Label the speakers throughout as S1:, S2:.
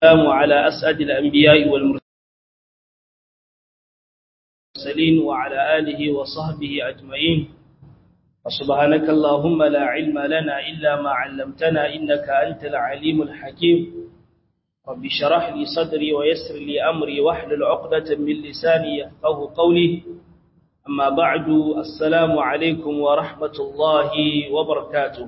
S1: والسلام على أسعد الأنبياء والمرسلين وعلى آله وصحبه أجمعين وسبحانك اللهم لا علم لنا إلا ما علمتنا إنك أنت العليم الحكيم رب شرح لي صدري ويسر لي أمري واحلل عقدة من لساني يفقه قولي أما بعد السلام عليكم ورحمة الله وبركاته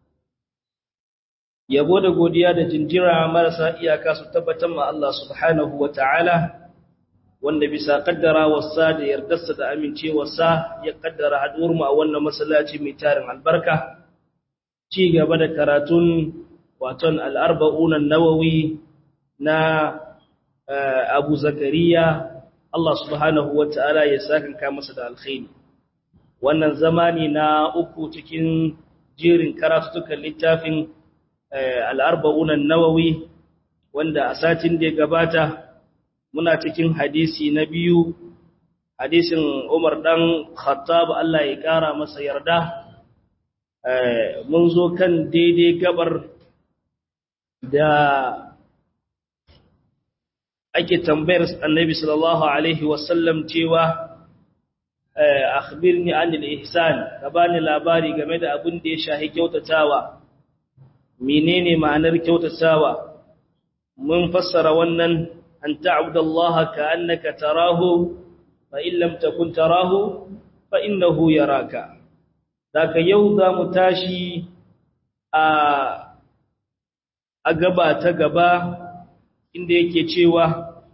S1: yabo da godiya da jinjira marasa iyaka su tabbatar ma Allah subhanahu wa ta'ala wanda bisa kaddara wasa da yardarsa da amincewarsa ya kaddara haduwar mu a wannan masallaci mai tarin albarka ci gaba da karatun waton al'arba'un nawawi na Abu Zakariya Allah subhanahu wa ta'ala ya sakanka masa da alkhairi wannan zamani na uku cikin jerin karatutukan littafin al'arba'unan nawawi wanda a satin da ya gabata muna cikin hadisi na biyu hadisin umar ɗan khattab Allah ya ƙara masa yarda mun zo kan daidai gabar da ake tambayar annabi sallallahu alaihi wasallam cewa akhbirni anil ihsan ka bani labari game da abin da ya shahi kyautatawa menene ma'anar kyautatawa mun fassara wannan an ta'budallaha ka'annaka tarahu fa in lam takun tarahu fa innahu yaraka daga yau za mu tashi a a gaba ta gaba inda yake cewa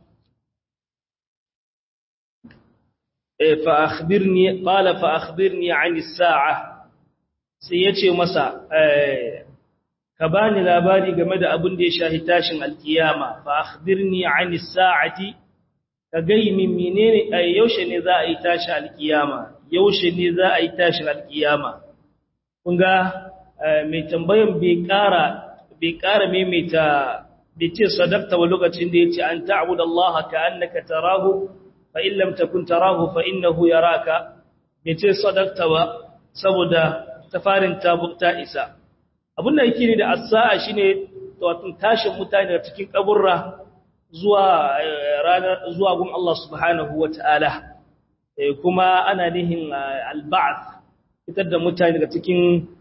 S1: fa akhbirni qala fa akhbirni 'ani as-sa'a sai yace masa eh ka bani labari game da abin da ya shahi tashin alkiyama fa akhbirni anis sa'ati ka gai min menene yaushe ne za a yi tashin alkiyama yaushe ne za a yi tashin alkiyama kun ga mai tambayan bai ƙara bai ƙara maimaita bai ce sadaqta wa lokacin da yace an ta'budu Allah ka annaka tarahu fa in lam takun tarahu fa innahu yaraka bai ce sadaqta ba saboda tafarin tabukta isa abin da yake ne da as-sa'a shine wato tashin mutane daga cikin kaburra zuwa ranar zuwa gun Allah subhanahu wataala kuma ana nihin al-ba'th fitar da mutane daga cikin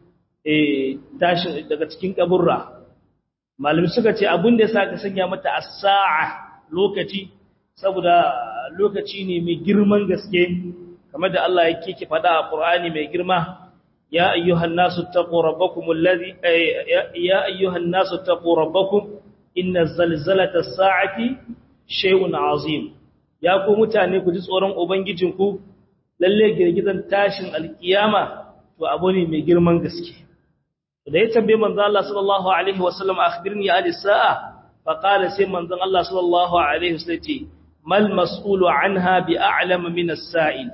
S1: tashin daga cikin kaburra malami suka ce abin da yasa ka sanya mata as-sa'a lokaci saboda lokaci ne mai girman gaske kamar da Allah yake ke faɗa a Qur'ani mai girma يا أيها الناس اتقوا ربكم الذي يا أيها الناس اتقوا ربكم إن زلزلة الساعة شيء عظيم يا ku mutane ku ji tsoron ubangijinku lalle girgizan tashin alkiyama to abu ne mai girman gaske da ya tambaye manzo Allah sallallahu alaihi wasallam akhbirni an sa'a fa qala sai manzo Allah sallallahu alaihi wasallam ce mal mas'ulu anha bi a'lam min as-sa'il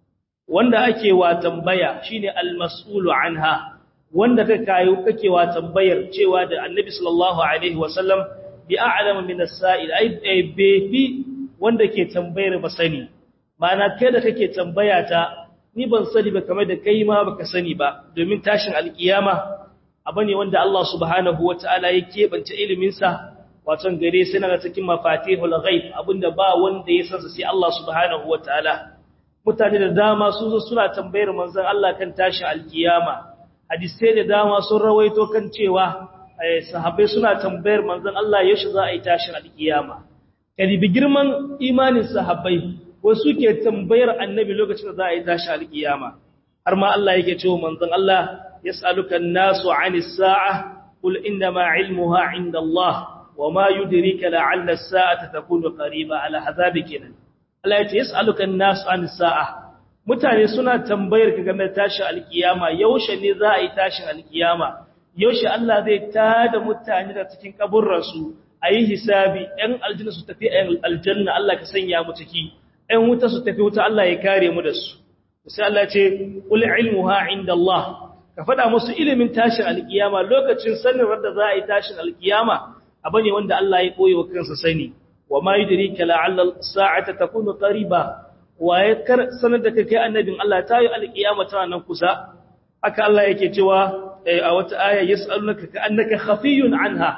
S1: wanda ake wa tambaya shine al-mas'ulu anha wanda ka kayo kake wa tambayar cewa da annabi sallallahu alaihi wasallam bi a'lam min as-sa'il ai bebi wanda ke tambayar ba sani mana kai da kake tambaya ta ni ban sani ba kamar da kai ma baka sani ba domin tashin alkiyama abane wanda Allah subhanahu wataala ya kebance ilimin sa wato gare sai na cikin mafatihul ghaib abinda ba wanda ya san sai Allah subhanahu wataala mutane da dama sun zo suna tambayar manzon Allah kan tashin alkiyama hadisai da dama sun rawaito kan cewa sahabbai suna tambayar manzon Allah yaushe za a yi tashin alkiyama kadibi girman imanin sahabbai wasu ke tambayar annabi lokacin da za a yi tashin alkiyama har ma Allah yake cewa manzon Allah yas'aluka an-nasu 'anis sa'a qul innama 'ilmuha 'inda Allah wama yudrika la'alla as-sa'ata takunu qariba ala hazabi kenan Allah ya ce yas'aluka an-nasu an sa'a mutane suna tambayar ka game da tashin alkiyama yaushe ne za a yi tashin alkiyama yaushe Allah zai tada mutane da cikin kaburran su ayi hisabi ɗan aljanna su tafi ɗan aljanna Allah ka sanya mu ciki ɗan wuta su tafi wuta Allah ya kare mu da su sai Allah ya ce qul ilmuha inda Allah ka faɗa musu ilimin tashin alkiyama lokacin sanin da za a yi tashin alkiyama abane wanda Allah ya koyo wa kansa sani وما يدريك لعل الساعة تكون قريبا ويكر سند kai annabin Allah tayi alkiyama tana nan kusa haka Allah yake cewa a wata aya yas'alunaka ka annaka khafiyun anha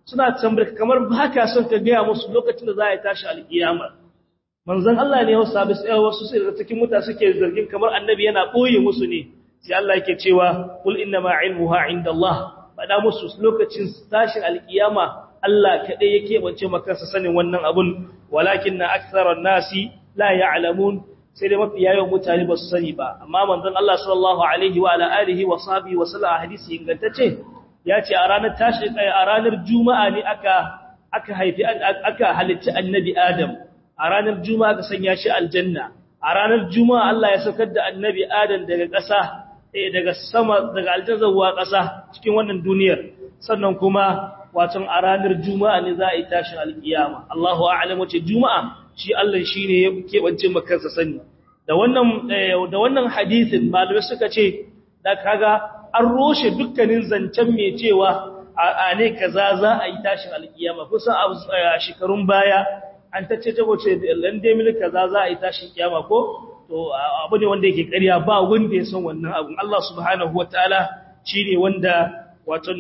S1: suna tambayar kamar ba ka son ka gaya musu lokacin da za a yi tashi alkiyama manzon Allah ne wasu sabi sai wasu sai daga cikin mutane suke zargin kamar annabi yana boye musu ne sai Allah yake cewa kul inna ma ilmuha indallah faɗa musu lokacin tashin alkiyama Allah kaɗai yake bance makansa sanin wannan abun walakin na aktharan nasi la ya'lamun sai dai mafi yawan mutane ba su sani ba amma manzon Allah sallallahu alaihi wa ala alihi wa sahbihi wa sallam hadisi ingantacce ya ce a ranar tashi a ranar juma'a ne aka aka haifi aka halitta annabi adam a ranar juma'a aka sanya shi aljanna a ranar juma'a Allah ya saukar da annabi adam daga ƙasa daga sama daga aljanna zuwa ƙasa cikin wannan duniyar sannan kuma watan a ranar juma'a ne za a yi tashin alkiyama Allahu a'lam wace juma'a shi Allah shine ya kebance makansa sani da wannan da wannan hadisin malamai suka ce da kaga an roshe dukkanin zancen mai cewa a ne kaza za a yi tashin alkiyama kusan a shekarun baya an tace ta wace lande mil kaza za a yi tashin kiyama ko to abu ne wanda yake ƙarya ba wanda ya san wannan abun Allah subhanahu wataala shine wanda waton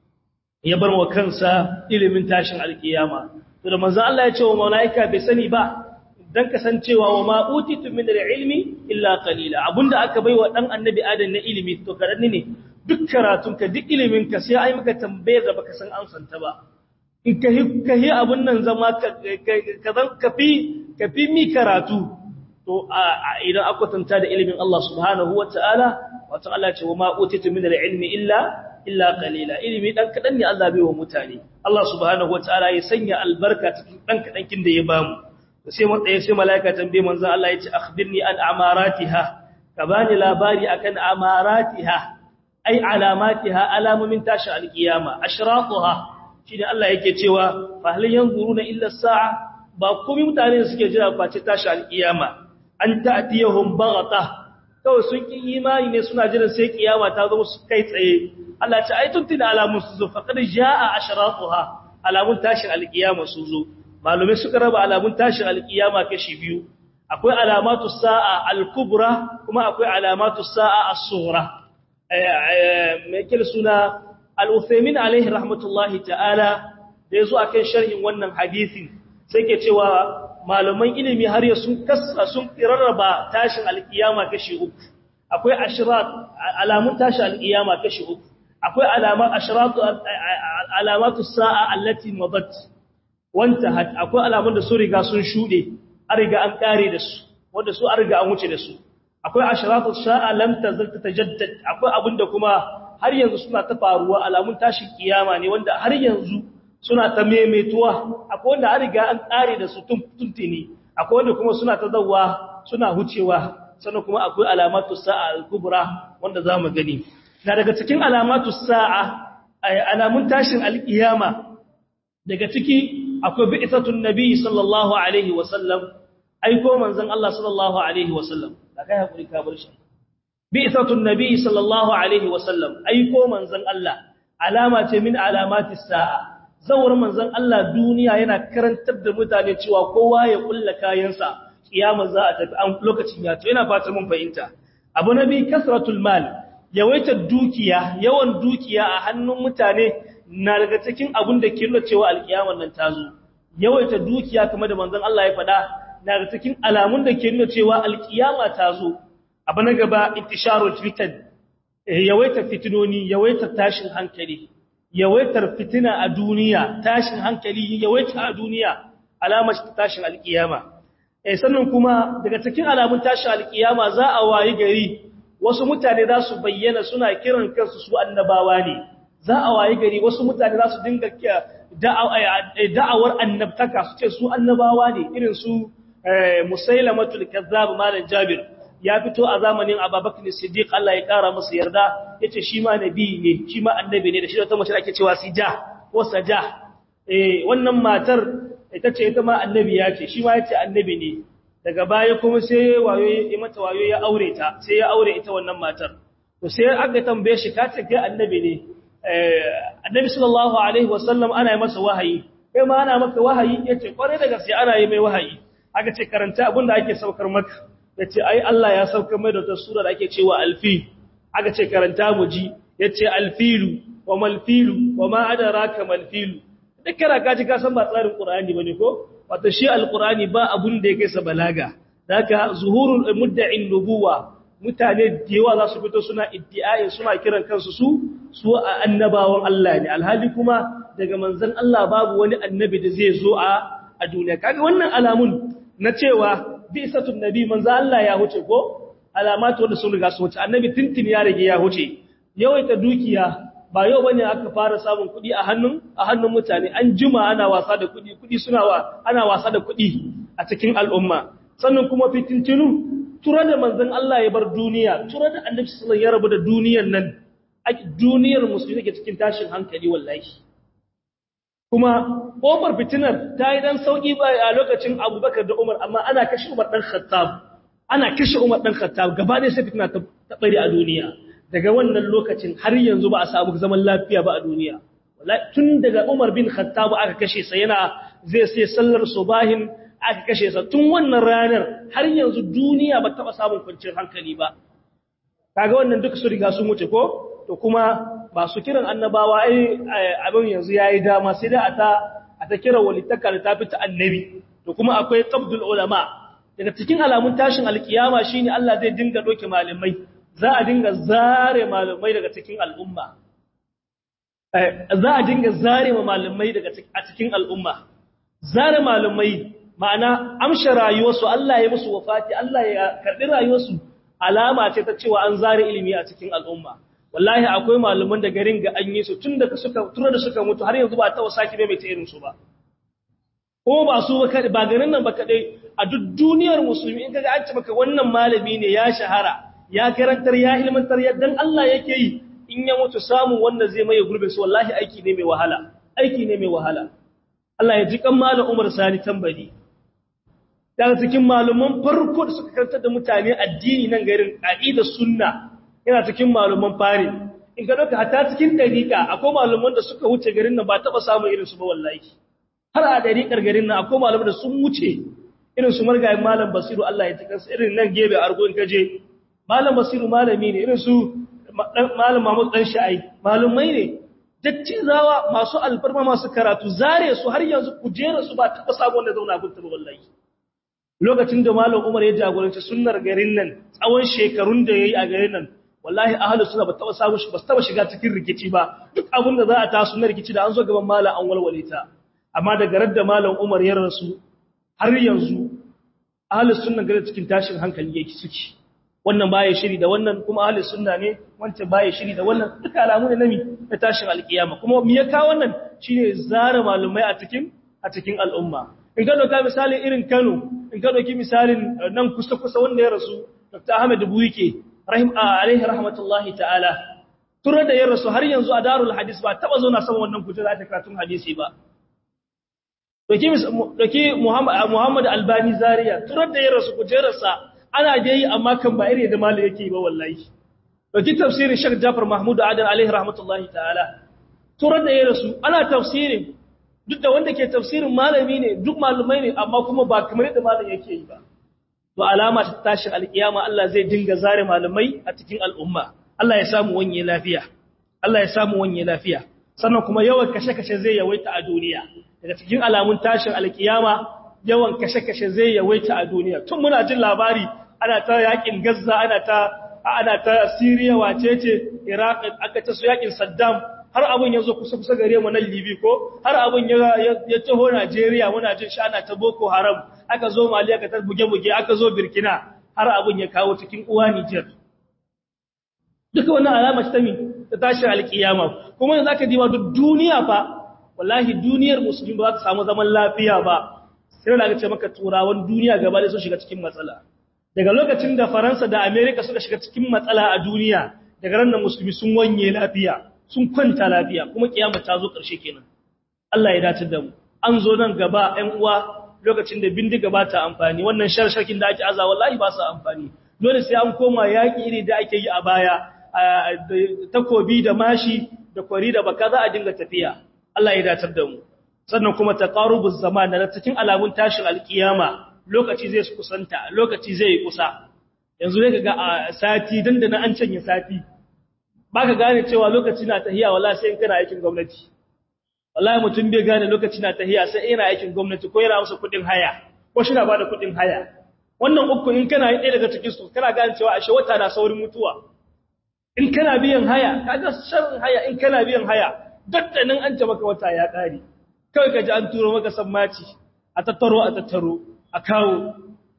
S1: ya bar wa kansa ilimin tashin alkiyama to da manzo Allah ya ce wa malaika bai sani ba dan kasancewa wa ma utitu min ilmi illa qalila abunda aka baiwa dan annabi adam na ilimi to karanni ne duk karatun ka duk ilimin ka sai ai maka tambayar da baka san amsan ta ba in ka ka hi abun nan zama ka ka zan ka fi ka fi mi karatu to idan aka tanta da ilimin Allah subhanahu wataala wato Allah ya ce wa ma utitu min ilmi illa illa qalila ilimi dan kadan ne Allah bai wa mutane Allah subhanahu wataala ya sanya albarka cikin dan kadan kin da ya bamu sai mun tsaye sai malaika tambaye manzon Allah ya ce akhbirni an amaratiha ka bani labari akan amaratiha ai alamatiha alamomin tashi alkiyama ashratuha shine Allah yake cewa fa hal yanzuruna illa sa'a ba komai mutane suke jira face tashi alkiyama an ta'tiyahum baghata kawai sun ki imani ne suna jiran sai kiyama ta zo su kai tsaye Allah ya ce ai tuntuna alamun su zo faqad jaa ashratuha alamun tashin alkiyama su zo malumai suka raba alamun tashin alkiyama kashi biyu akwai alamatu sa'a al-kubra kuma akwai alamatu sa'a as-sughra mai kil suna al-Uthaymin alaihi rahmatullahi ta'ala da yazo akan sharhin wannan hadisin sai ke cewa malaman ilimi har ya sun kasa sun rarraba tashin alkiyama kashi uku akwai ashrat alamun tashin alkiyama kashi uku akwai alamat ashratu alamatu sa'a allati madat wanta akwai alamun da su riga sun shude an riga an kare da su wanda su an riga an wuce da su akwai ashratu sa'a lam tazal tatajaddad akwai abinda kuma har yanzu suna ta faruwa alamun tashin kiyama ne wanda har yanzu suna ta maimaituwa akwai wanda an riga an kare da su tuntuni akwai wanda kuma suna ta zawwa suna hucewa sannan kuma akwai alamatu sa'a al-kubra wanda zamu gani na daga cikin alamatu sa'a alamun tashin al-kiyama daga ciki akwai bi'satun nabi sallallahu alaihi wasallam aiko manzon Allah sallallahu alaihi wasallam da kai hakuri ka bar shi bi'satun nabi sallallahu alaihi wasallam aiko manzon Allah alama ce min alamatis sa'a zawar manzon Allah duniya yana karantar da mutane cewa kowa ya kulla kayansa kiyama za a tafi an lokacin ya to ina fata mun fahimta abu nabi kasratul mal yawaitar dukiya yawan dukiya a hannun mutane na daga cikin abun da ke nuna cewa alkiyamar nan ta zo yawaita dukiya kamar da manzon Allah ya faɗa na daga cikin alamun da ke nuna cewa alkiyama ta zo abu na gaba intisharul fitan yawaita fitinoni yawaita tashin hankali yawaitar fitina a duniya tashin hankali yawaita a duniya alamar tashin alkiyama eh sannan kuma daga cikin alamun tashin alkiyama za a wayi gari wasu mutane za su bayyana suna kiran kansu su annabawa ne za a wayi gari wasu mutane za su dinga da'awar annabtaka su ce su annabawa ne irin su musailamatul kazzab malam jabir ya fito a zamanin ababakar siddiq Allah ya kara masa yarda yace shi ma nabi ne shi ma annabi ne da shi wata mace da ake cewa sija ko saja eh wannan matar ita ce ita ma annabi ya ce shi ma yace annabi ne daga baya kuma sai wayo ya mata wayo ya aure ta sai ya aure ita wannan matar to sai aka tambaye shi ka ce kai annabi ne annabi sallallahu alaihi wasallam ana yi masa wahayi kai ma ana maka wahayi yace kware da gaske ana yi mai wahayi aka ce karanta abin da ake saukar maka yace ai Allah ya saukar mai da wata sura da ake cewa alfi aka ce karanta mu ji yace alfilu wa malfilu wa ma adraka malfilu duk kara ka ji ka san ba tsarin qur'ani bane ko wato shi alqur'ani ba abun da yake sa balaga daga zuhurul mudda'in nubuwa mutane da yawa za su fito suna iddi'ai suna kiran kansu su su annabawan Allah ne alhali kuma daga manzon Allah babu wani annabi da zai zo a a duniya kaga wannan alamun na cewa bi'satun nabi manzo Allah ya huce ko alamatu wanda sun riga su wuce annabi tintin ya rage ya huce yawaita dukiya ba yau bane aka fara samun kuɗi a hannun a hannun mutane an juma ana wasa da kuɗi kuɗi suna wa ana wasa da kuɗi a cikin al'umma sannan kuma fitintinu tura da manzon Allah ya bar duniya tura da annabi sallallahu ya rabu da duniyar nan duniyar musulmi take cikin tashin hankali wallahi kuma kofar fitinar ta yi dan sauki ba a lokacin Abubakar da Umar amma ana kashe Umar dan Khattab ana kashe Umar dan Khattab gaba ɗaya sai fitina ta bari a duniya daga wannan lokacin har yanzu ba a samu zaman lafiya ba a duniya wallahi tun daga Umar bin Khattab aka kashe sa yana zai sai sallar subahin aka kashe sa tun wannan ranar har yanzu duniya ba taba samun kwanciyar hankali ba kaga wannan duka su riga sun wuce ko to kuma ba su kiran annabawa ai abin yanzu yayi dama sai dai a ta a ta kira walittaka da ta fita annabi to kuma akwai qabdul ulama daga cikin alamun tashin alkiyama shine Allah zai dinga doke malamai za a dinga zare malamai daga cikin al'umma za a dinga zare malamai daga a cikin al'umma zare malamai ma'ana amsha rayuwarsu Allah ya musu wafati Allah ya karɓi rayuwarsu alama ce ta cewa an zare ilimi a cikin al'umma wallahi akwai malaman da garin ga an yi su tun da suka tura da suka mutu har yanzu ba ta wasaki mai ta irin su ba ko ba su ba ba garin nan ba kadai a duk duniyar musulmi in kaga an ce maka wannan malami ne ya shahara ya karantar ya ilmantar yaddan Allah yake yi in ya mutu samun wanda zai maye gurbin su wallahi aiki ne mai wahala aiki ne mai wahala Allah ya ji kan malam Umar Sani tambari daga cikin malaman farko da suka karantar da mutane addini nan garin aqida sunna yana cikin malaman fari in ka dauka hatta cikin dariqa akwai malaman da suka wuce garin nan ba taba samun irin su ba wallahi har a dariqar garin nan akwai malaman da sun wuce irin su margayin malam Basiru Allah ya tukansa irin nan gebe argo in kaje malam Basiru malami ne irin su malam Mahmud dan Sha'ai malumai ne dattizawa masu alfarma masu karatu zare su har yanzu kujera su ba taba samu wanda zauna gunta ba wallahi lokacin da malam Umar ya jagoranci sunnar garin nan tsawon shekarun da yayi a garin nan wallahi ahlus sunna ba taba samu shi ba taba shiga cikin rikici ba duk abin da za a taso na rikici da an zo gaban malam an walwale ta amma daga radda malam Umar ya rasu har yanzu ahlus sunna garin cikin tashin hankali yake suke wannan baya shiri da wannan kuma ahlus sunna ne wancan baya shiri da wannan duka alamu ne nami na tashin alkiyama kuma me ya kawo wannan shine zara malumai a cikin a cikin al'umma in ka doka misalin irin Kano in ka doki misalin nan kusa kusa wanda ya rasu Dr. Ahmed Buyike rahim alaihi rahmatullahi ta'ala tura da ya rasu har yanzu a darul hadis ba taba zo na sama wannan kujera ta karatun hadisi ba doki doki Muhammad Albani Zaria tura da ya rasu kujerarsa ana da yi amma kan ba iri da mali yake ba wallahi dauki tafsirin Sheikh Jafar Mahmud Adan alaihi rahmatullahi ta'ala turar da ya rasu ana tafsirin duk da wanda ke tafsirin malami ne duk malumai ne amma kuma ba kamar yadda malam yake yi ba to alama ta tashin alkiyama Allah zai dinga zare malamai a cikin al'umma Allah ya samu wanye lafiya Allah ya samu wanye lafiya sannan kuma yawan kashe-kashe zai yawaita a duniya daga cikin alamun tashin alkiyama yawan kashe-kashe zai yawaita a duniya tun muna jin labari ana ta yakin Gaza ana ta ana ta Syria wace ce Iraq aka ta su yakin Saddam har abun yazo kusa kusa gare mu nan Libya ko har abun ya ya taho Najeriya muna jin shi ana ta Boko Haram aka zo Mali aka ta buge buge aka zo Burkina har abun ya kawo cikin uwa Niger duka wannan alama ce ta mi ta tashi alkiyama kuma yanzu aka diba duk duniya fa wallahi duniyar musulmi ba za ta samu zaman lafiya ba sai da aka ce maka turawan duniya gaba da sun shiga cikin matsala daga lokacin da faransa da amerika suka shiga cikin matsala a duniya daga ran musulmi sun wanye lafiya sun kwanta lafiya kuma kiyama ta zo ƙarshe kenan Allah ya dace da mu an zo nan gaba ɗan uwa lokacin da bindiga ba ta amfani wannan sharshakin da ake aza wallahi ba su amfani dole sai an koma yaƙi iri da ake yi a baya takobi da mashi da kwari da baka za a dinga tafiya Allah ya dace da mu sannan kuma taqarubuz zaman da cikin alamun tashin alkiyama lokaci zai kusanta lokaci zai yi kusa yanzu ne kaga a sati dandana an canye sati baka gane cewa lokaci na tahiya wala sai in kana aikin gwamnati wallahi mutum bai gane lokaci na tahiya sai yana aikin gwamnati ko yana masa kudin haya ko shi na bada kudin haya wannan uku in kana yi ɗaya daga cikin su kana gane cewa ashe wata na saurin mutuwa in kana biyan haya kaga sharrin haya in kana biyan haya daddanin an ta maka wata ya ƙare kawai ka ji an turo maka sammaci a tattaro a tattaro a kawo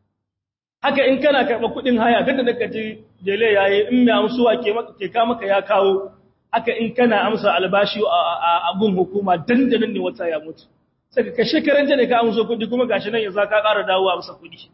S1: haka in kana karɓa kuɗin haya daddanin ka ji jele yayi in mai amsuwa ke ka maka ya kawo haka in kana amsa albashi a gun hukuma dandanin ne wata ya mutu sai ka shekaran jane ka amso kuɗi kuma gashi nan yanzu ka ƙara dawo amsa kuɗi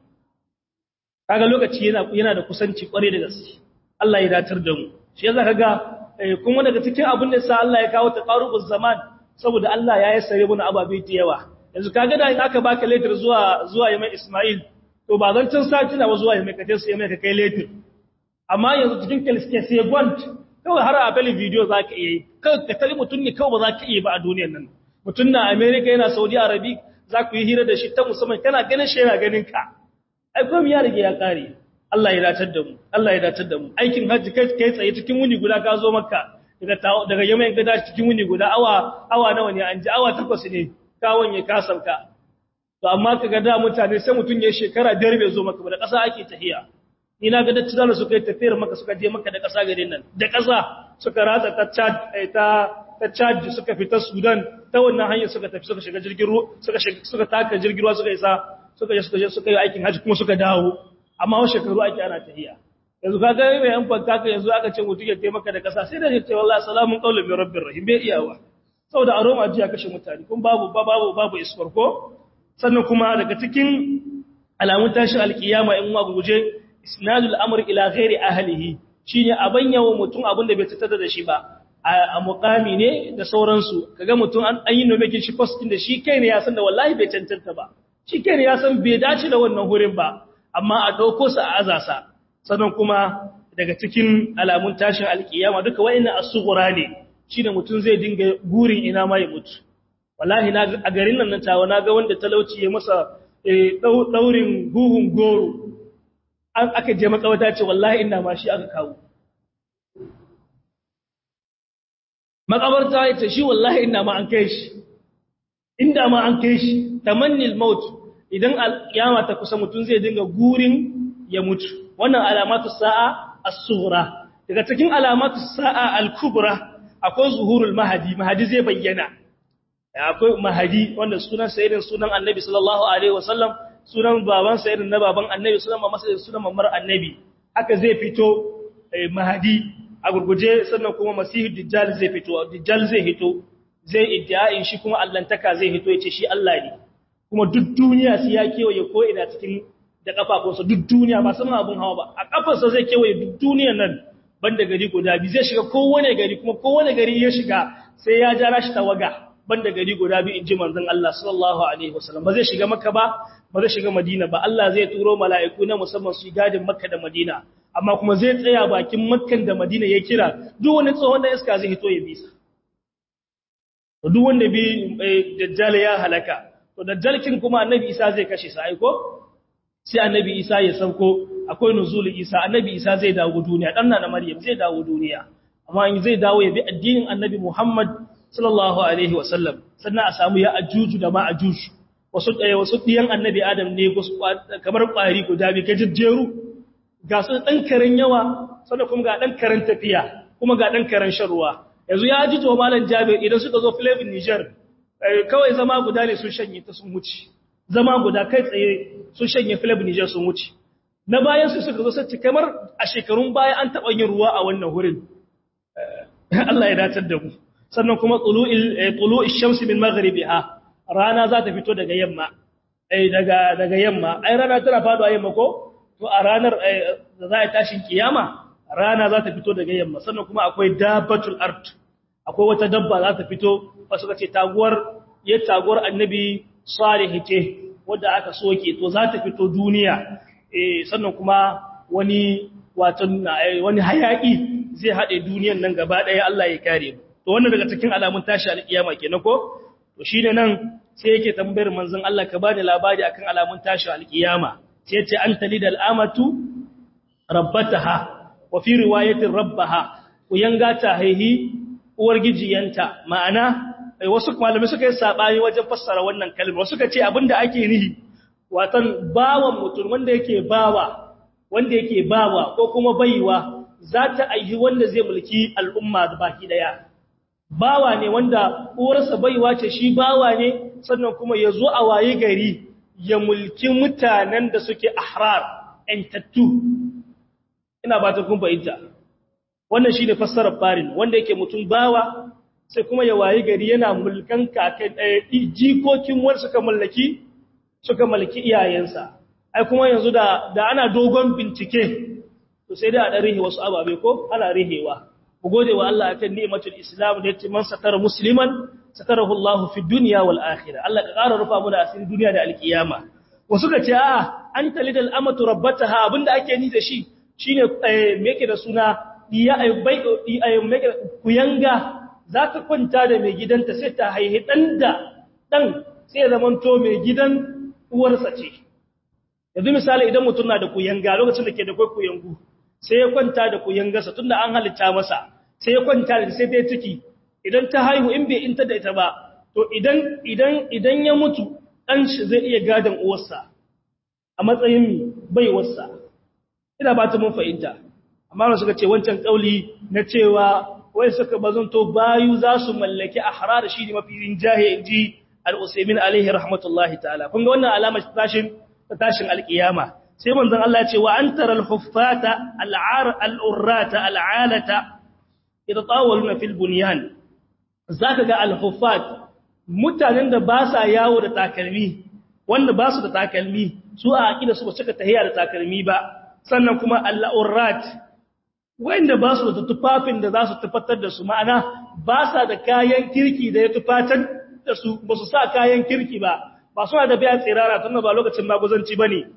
S1: kaga lokaci yana yana da kusanci kware da gaske Allah ya datar da mu shi yasa kaga kuma daga cikin abin da sa Allah ya kawo taqarubuz zaman saboda Allah ya yassare mana ababe da yawa yanzu kaga da in aka baka letter zuwa zuwa Yamai Ismail to ba zan tun sati na zuwa Yamai ka tace Yamai ka kai letter amma yanzu cikin kalske sai gwant kawai har a bali video zaka iya yi kawai ka tare mutun ne kawai ba za ka iya ba a duniyar nan mutun na America yana Saudi Arabia za ku yi hira da shi ta musamman kana ganin shi yana ganin ka ai komai ya rige ya kare Allah ya datar da mu Allah ya datar da mu aikin hajji kai kai tsaye cikin wuni guda ka zo makka daga daga yamma ka dace cikin wuni guda awa awa nawa ne an ji awa takwas ne ka wanye ka sauka to amma kaga da mutane sai mutun ya shekara biyar bai zo maka ba da ƙasa ake tahiya ni na ga dacci da suka yi tafiyar maka suka je maka da ƙasa garin nan da ƙasa suka ratsa ta Chad ta ta Chad suka fita Sudan ta wannan hanyar suka tafi suka shiga jirgin ruwa suka suka taka jirgin ruwa suka isa suka je suka je suka yi aikin haji kuma suka dawo amma wa shekaru ake ana tahiya yanzu ka ga mai yan fanka ka yanzu aka ce mutum ya taimaka da kasa sai da ya ce wallahi salamun qawlan min rabbir rahim bai iyawa saboda aroma ji ya kashe mutane kun babu babu babu isfar ko sannan kuma daga cikin alamun tashin alkiyama in wa guje isnadul amr ila ghairi ahlihi shine abanya wa mutum abin da bai tattata da shi ba a mukami ne da sauransu kaga mutum an yi nomekin shi post din da shi kai ne ya san da wallahi bai cancanta ba shi kai ne ya san bai dace da wannan hurin ba amma a ɗauko su a azasa sannan kuma daga cikin alamun tashin alkiyama duka wa'annan asugura ne shine mutum zai dinga gurin ina ma ya mutu wallahi na a garin nan nan tawa naga wanda talauci ya masa daurin guhun goro an aka je makawata ce wallahi ina ma shi aka kawo makabarta ya ce shi wallahi ina ma an kai shi inda ma an kai shi tamannil maut idan alkiyama ta kusa mutum zai dinga gurin ya mutu wannan alamatu sa'a as-sughra daga cikin alamatu sa'a al-kubra akwai zuhurul mahadi mahadi zai bayyana akwai mahadi wanda sunan sayyidin sunan annabi sallallahu alaihi wasallam sunan baban sayyidin na baban annabi sunan mamasa sunan mamar annabi haka zai fito mahadi a gurguje sannan kuma masihu dajjal zai fito dajjal zai hito zai iddia'in shi kuma allantaka zai hito yace shi Allah ne kuma duk duniya sai ya kewaye ko ina cikin da kafafunsa duk duniya ba sama abun hawa ba a kafarsa zai kewaye duk duniyan nan banda gari guda bi zai shiga kowane gari kuma kowane gari ya shiga sai ya jara shi tawaga banda gari guda bi inji manzon Allah sallallahu alaihi wasallam ba zai shiga makka ba ba zai shiga madina ba Allah zai turo mala'iku na musamman su gadin makka da madina amma kuma zai tsaya bakin makkan da madina ya kira duk wani tsohon da iska zai hito ya bisa duk wanda bi dajjal ya halaka to dajjalkin kuma annabi isa zai kashe sa aiko sai annabi isa ya sauko akwai nuzulul isa annabi isa zai dawo duniya dan na maryam zai dawo duniya amma in zai dawo ya bi addinin annabi muhammad sallallahu alaihi wasallam sannan a samu ya ajuju da ma ajuju wasu ɗaya wasu ɗiyan annabi adam ne kamar ƙwari guda bi ka jejjeru ga su ɗan karen yawa sannan kuma ga ɗan karen tafiya kuma ga ɗan karen shan ruwa yanzu ya ji to malam jabir idan suka zo filibin niger kawai zama guda ne sun shanye ta sun wuce zama guda kai tsaye sun shanye filibin niger sun wuce na bayan su suka zo sai kamar a shekarun baya an taɓa yin ruwa a wannan wurin Allah ya datar da mu sannan kuma tulu'il shamsi min maghribiha rana za ta fito daga yamma ai daga daga yamma ai rana tana faduwa yamma ko to a ranar da za a tashin kiyama rana za ta fito daga yamma sannan kuma akwai dabbatul ard akwai wata dabba za ta fito wasu kace taguwar ya taguwar annabi salih ce wanda aka soke to za ta fito duniya eh sannan kuma wani watan wani hayaki zai hade duniyan nan gaba daya Allah ya kare mu to wannan daga cikin alamun tashi alkiyama kenan ko to shine nan sai yake tambayar manzon Allah ka bani labari akan alamun tashi alkiyama sai yace anta lidal amatu rabbataha wa fi riwayatin rabbaha ku yanga ta haihi uwar gijiyanta ma'ana wasu malamai suka yi sabani wajen fassara wannan kalma wasu suka ce abinda ake nihi watan bawan mutum wanda yake bawa wanda yake bawa ko kuma baiwa za ta aihi wanda zai mulki al'umma da baki daya bawa ne wanda uwarsa baiwa ce shi bawa ne sannan kuma ya zo a waye gari ya mulki mutanen da suke ahrar ‘yantattu ina ba ta kun fahimta wannan shi ne fassarar farin wanda yake mutum bawa sai kuma ya waye gari yana mulkan kakan jikokin wani suka mallaki suka mallaki iyayensa ai kuma yanzu da da ana dogon bincike to sai dai a dan rihe wasu ababe ko ana rihewa ku gode wa Allah akan ni'matul islam da yace man satara musliman satarahu Allah fi dunya wal akhirah Allah ka ƙara rufa mu da asirin duniya da alkiyama wasu ka ce a'a an talidal amatu rabbataha abinda ake ni da shi shine me yake da suna diya ay bai ay kuyanga za ta kwanta da mai gidanta sai ta haihi dan da dan sai zamanto mai gidan uwarsa ce yanzu misali idan mutum na da kuyanga lokacin da ke da kuyangu sai ya kwanta da kuyangarsa tunda an halitta masa sai ya kwanta da sai ta ciki idan ta haihu in bai inta da ita ba to idan idan idan ya mutu dan shi zai iya gadan uwarsa a matsayin baiwarsa ina ba ta mun fahimta amma suka ce wancan kauli na cewa wai suka bazanto bayu za su mallaki ahrar shi ne mafi rinjaye inji al-usaymin alaihi rahmatullahi ta'ala kun ga wannan alamar tashin tashin alkiyama sai manzon Allah ya ce wa antara al-huffata al-ar al-urrata al-alata yatatawaluna fil bunyan zaka ga al-huffat mutanen da ba sa yawo da takalmi wanda ba su da takalmi su a aqida su ba suka tahiya da takalmi ba sannan kuma al-urrat wanda ba su da tufafin da za su tufatar da su ma'ana ba sa da kayan kirki da ya tufatar da su ba su sa kayan kirki ba ba suna da biya tsirara tun ba lokacin maguzanci ba ne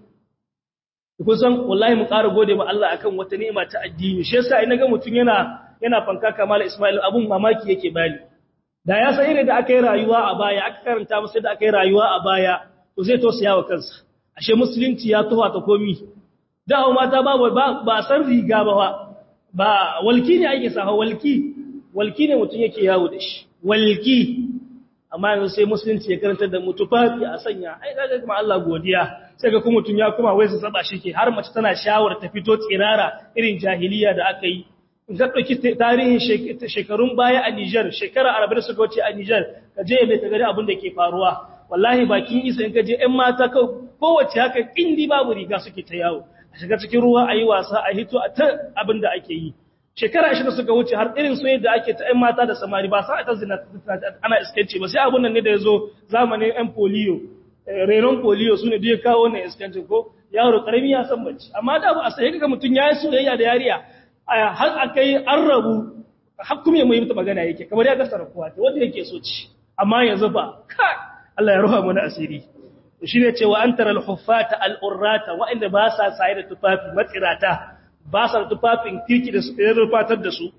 S1: kusan wallahi mu ƙara gode ma Allah akan wata ni'ima ta addini shi yasa ina ga mutum yana yana fanka kamal Ismail abun mamaki yake bani da ya san irin da aka yi rayuwa a baya aka karanta masa da aka yi rayuwa a baya to zai tausaya wa kansa ashe musulunci ya tuwa ta komi da mata ba ba san riga ba ba walki ne ake sa walki walki ne mutum yake yawo da shi walki amma yanzu sai musulunci ya karanta da mutufafi a sanya ai kaga kuma Allah godiya sai ga kuma mutun ya kuma wai su saba shi ke har mace tana shawar ta fito tsirara irin jahiliya da aka yi in ka dauki tarihin shekarun baya a Niger shekara 40 suka wuce a Niger ka je mai ta gari abin da ke faruwa wallahi bakin isa in ka je ƴan mata kowace haka indi babu riga suke ta yawo a shiga cikin ruwa a yi wasa a hito a ta abin da ake yi shekara ashirin suka wuce har irin su yadda ake ta ‘yan mata da samari ba sa ta zina ana iskanci ba sai abun nan ne da ya zo zamanin ‘yan polio renon polio su ne da ya kawo wannan iskanci ko yaro karami ya san bacci amma da ba a sai kaga mutum ya yi soyayya da yariya har a kai an rabu har kuma ya muhimta magana yake kamar ya gasar kuwa ta wanda yake so ci amma yanzu ba kai Allah ya ruha mana asiri shi ne cewa an tara al-huffata al-urrata wa'inda ba sa saye da tufafi matsirata ba sa tufafin kirki da su rufatar da su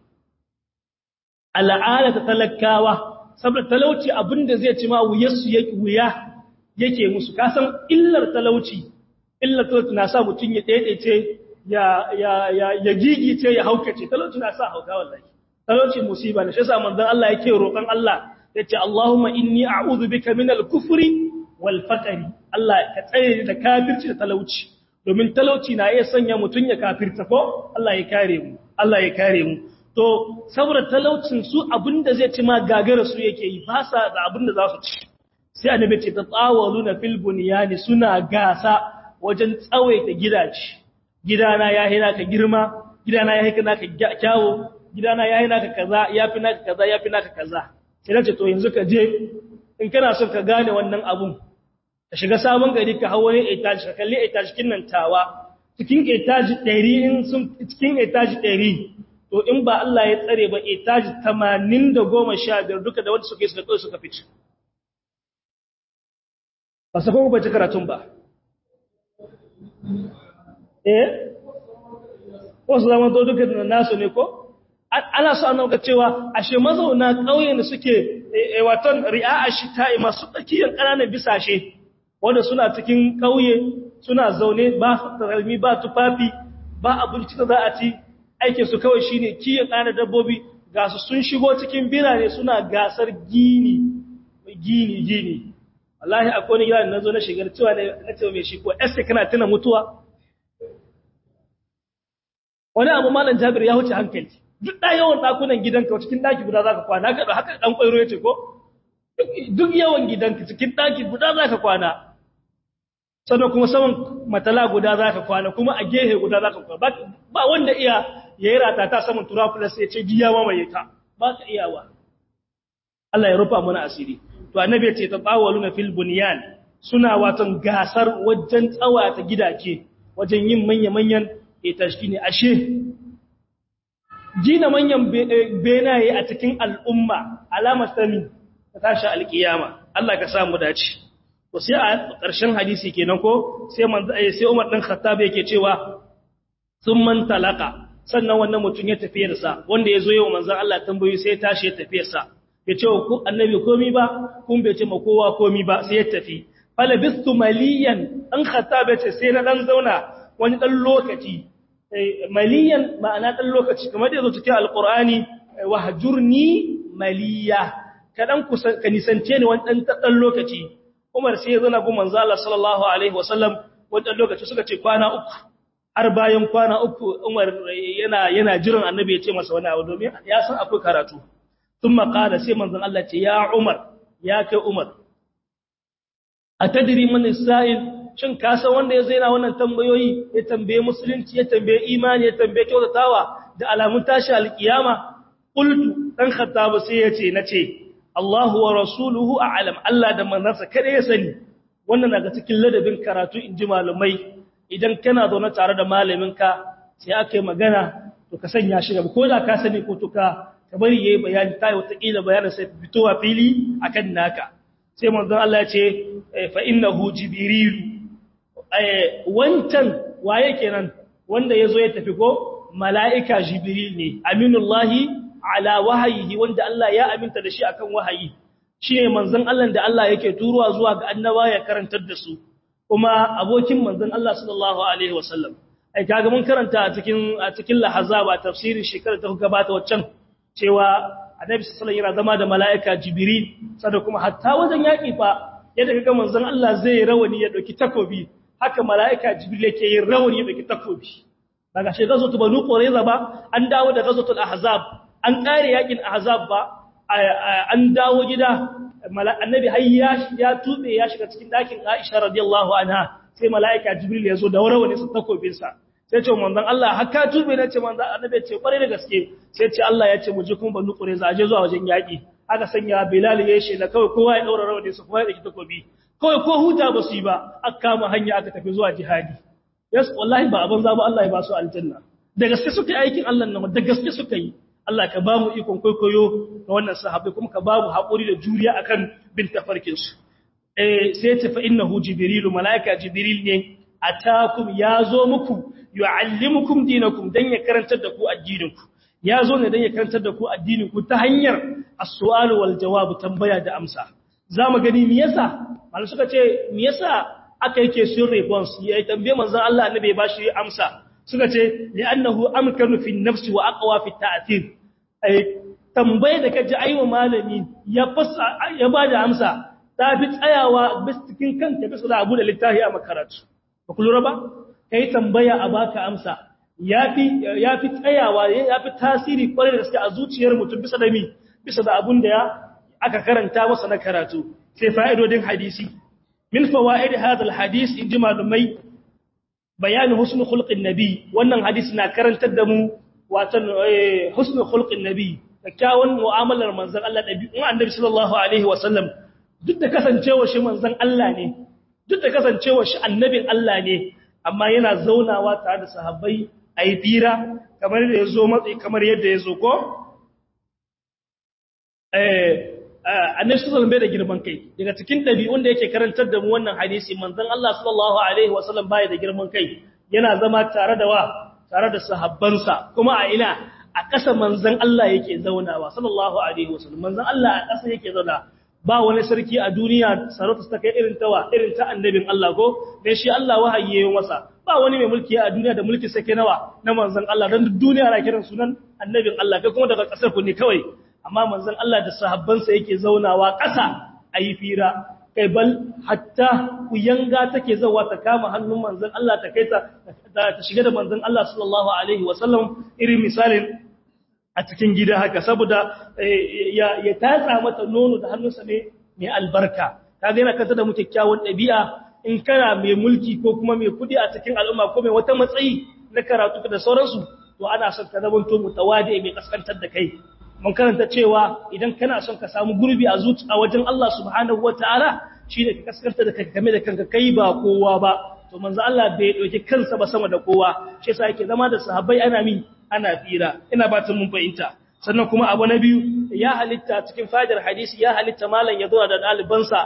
S1: al'ada ta talakawa saboda talauci abinda zai ci ma wuyarsu yake wuya yake musu kasan illar talauci illar talauci na sa mutum ya daidaice ya ya ya ya gigice ya haukace talauci na sa hauka wallahi talauci musiba ne shi yasa manzon Allah yake roƙon Allah yace Allahumma inni a'udhu bika minal kufri wal faqri Allah ka tsare da kafirci da talauci domin talauci na iya sanya mutum ya kafirta ko Allah ya kare mu Allah ya kare mu to saboda talaucin su abinda zai ci ma gagara su yake yi ba sa da abinda za su ci sai annabi ce ta tsawaluna fil bunyani suna gasa wajen tsawaita gidaje gidana ya hina ka girma gidana ya hina ka kyawo gidana ya hina ka kaza yafi naka kaza yafi naka kaza sai nace to yanzu ka je in kana son ka gane wannan abun ka shiga sabon gari ka hau wani etaji ka kalli etaji kin nan tawa cikin etaji 100 in sun cikin etaji 100 to in ba Allah ya tsare ba etaji 80 da 15 duka da wanda suke suka suka fice ba sa kuma bace karatun ba eh wasu zaman to duka nasu ne ko ana so an ga cewa ashe mazauna ƙauyen da suke waton ri'a shi ta'i masu tsakiyar ƙananan bisashe wanda suna cikin ƙauye suna zaune ba taralmi ba tufafi ba abinci da za a ci aikin su kawai shine kiyon ƙana dabbobi ga su sun shigo cikin birane suna gasar gini gini gini wallahi akwai wani gida na zo na shigar cewa na ce mai shi ko ese kana tuna mutuwa wani abu malam jabir ya wuce hankali duk da yawan dakunan gidanka cikin daki guda zaka kwana ga haka dan kwairo yace ko duk yawan gidanka cikin daki guda zaka kwana sannan kuma saman matala guda zaka kwana kuma a gehe guda zaka kwana ba wanda iya yayi rata ta saman turafulas ya ce giya mamaye ta ba ka iyawa Allah ya rufa mana asiri to annabi ya ce tatawaluna fil bunyan suna watan gasar wajen tsawata gidaje wajen yin manya-manyan itashi ne ashe gina manyan benaye a cikin al'umma alamar sami ta tashi alkiyama Allah ka samu dace to sai a ƙarshen hadisi kenan ko sai manzo sai Umar dan Khattab yake cewa sun man talaka sannan wannan mutum ya tafiyar sa wanda yazo yau manzo Allah tambayi sai ya tashi ya tafiyar sa ya ce ku annabi komi ba kun bai ce ma kowa komi ba sai ya tafi fala bistu maliyan dan Khattab ya ce sai na dan zauna wani dan lokaci maliyan ma'ana dan lokaci kamar da yazo cikin alqur'ani wahjurni maliya kadan kusan ka nisance ni wani dan dan lokaci Umar sai ya zo na gun manzo Allah sallallahu alaihi wasallam wannan lokaci suka ce kwana uku har bayan kwana uku Umar yana yana jiran annabi ya ce masa wani abu domin ya san akwai karatu thumma qala sai manzon Allah ce ya Umar ya kai Umar atadri man sa'il shin ka san wanda ya zaina wannan tambayoyi ya tambaye musulunci ya tambaye imani ya tambaye kyautatawa da alamun tashi alkiyama qultu dan khattab sai ya ce nace Allahu wa rasuluhu a'lam Allah da manzansa kada ya sani wannan daga cikin ladabin karatu inji malumai idan kana zaune tare da malaminka sai aka yi magana to ka sanya shi gaba ko da ka sani ko to ka ka bari yayi bayani tayi wata kila bayanin sai fitowa fili akan naka sai manzon Allah ya ce fa innahu jibril eh wancan waye kenan wanda yazo ya tafi ko mala'ika jibril ne aminullahi ala wahayihi wanda Allah ya aminta da shi akan wahayi shine manzon Allah da Allah yake turuwa zuwa ga annaba ya karantar da su kuma abokin manzon Allah sallallahu alaihi wasallam ai kaga mun karanta a cikin a cikin lahazaba tafsirin shekarar ta gabata waccan cewa annabi sallallahu alaihi yana zama da mala'ika jibril sada kuma hatta wajen yaki fa yadda kaga manzon Allah zai rawani ya dauki takobi haka mala'ika jibril yake yin rawani ya dauki takobi daga shekaru ta banu qurayza ba an dawo da ghazwatul ahzab an kare yakin ahzab ba an dawo gida annabi har ya tube ya shiga cikin dakin Aisha radiyallahu anha sai malaika Jibril ya zo da warware sa takobin sa sai ce manzon Allah har ka tube ne ce manzon annabi ce kware da gaske sai ce Allah ya ce mu je kuma banu qurayza aje zuwa wajen yaki aka sanya Bilal ya shi da kawai kowa ya daura rawani su kowa ya daki takobi kawai ko huta ba su yi ba aka kama hanya aka tafi zuwa jihadi yes wallahi ba abin zaba Allah ya ba su aljanna da gaske suka yi aikin Allah nan da gaske suka yi Allah ka ba mu ikon kwaikwayo ga wannan sahabbai kuma ka ba mu haƙuri da juriya akan bin tafarkinsu. Eh sai ce fa innahu jibrilu malaika jibril ne atakum yazo muku yuallimukum dinakum dan ya karantar da ku addininku yazo ne dan ya karantar da ku addininku ta hanyar as-su'al wal jawab tambaya da amsa zamu gani me yasa malai suka ce me yasa aka yake sun response ya tambaye manzon Allah annabi ya bashi amsa suka ce li'annahu amkanu fi nafsi wa aqwa fi ta'thir ai tambaye da kaji aiwa malami ya fasa ya bada amsa ta fi tsayawa bis cikin kanka bisa da abu da littafi a makaratu ba ku lura ba kai tambaya a baka amsa yafi yafi tsayawa yafi tasiri kwarai da gaske a zuciyar mutum bisa da mi bisa da abun da ya aka karanta masa na karatu sai fa'idodin hadisi min fawaid hadha alhadith inji malumai bayanin husnul khulqin nabi wannan hadisi na karantar da mu watan husnul khulqin nabi kyakkyawan mu'amalar manzon Allah dabi'un annabi sallallahu alaihi wasallam duk da kasancewa shi manzon Allah ne duk da kasancewa shi annabin Allah ne amma yana zaunawa tare da sahabbai ayi fira kamar da yazo matsi kamar yadda yazo ko eh annabi sallallahu alaihi da girman kai daga cikin dabi'un da yake karantar da mu wannan hadisi manzon Allah sallallahu alaihi wasallam bai da girman kai yana zama tare da wa tare da sahabbansa kuma a ina a ƙasa manzon Allah yake zaunawa sallallahu alaihi wasallam manzon Allah a ƙasa yake zauna ba wani sarki a duniya sarauta ta kai irin tawa irin ta annabin Allah ko dan shi Allah wahayi masa ba wani mai mulki a duniya da mulki sake nawa na manzon Allah dan duniya na kiran sunan annabin Allah kai kuma daga ƙasar ku ne kawai amma manzon Allah da sahabbansa yake zaunawa ƙasa ayi fira kai bal hatta ku yanga take zawa ta kama hannun manzon Allah ta kai ta ta shiga da manzon Allah sallallahu alaihi wasallam irin misalin a cikin gida haka saboda ya ya tatsa mata nono da hannunsa ne mai albarka kaga yana kanta da mu kyakkyawan ɗabi'a in kana mai mulki ko kuma mai kudi a cikin al'umma ko mai wata matsayi na karatu da sauransu to ana son ka zama to mutawadi mai kaskantar da kai mun karanta cewa idan kana son ka samu gurbi a zuci a wajen Allah subhanahu wataala shine ka kaskanta da kanka game da kanka kai ba kowa ba to manzo Allah bai dauki kansa ba sama da kowa shi yasa yake zama da sahabbai ana mi ana fira ina ba mun fahimta sannan kuma abu na biyu ya halitta cikin fadar hadisi ya halitta malam ya zo da ɗalibansa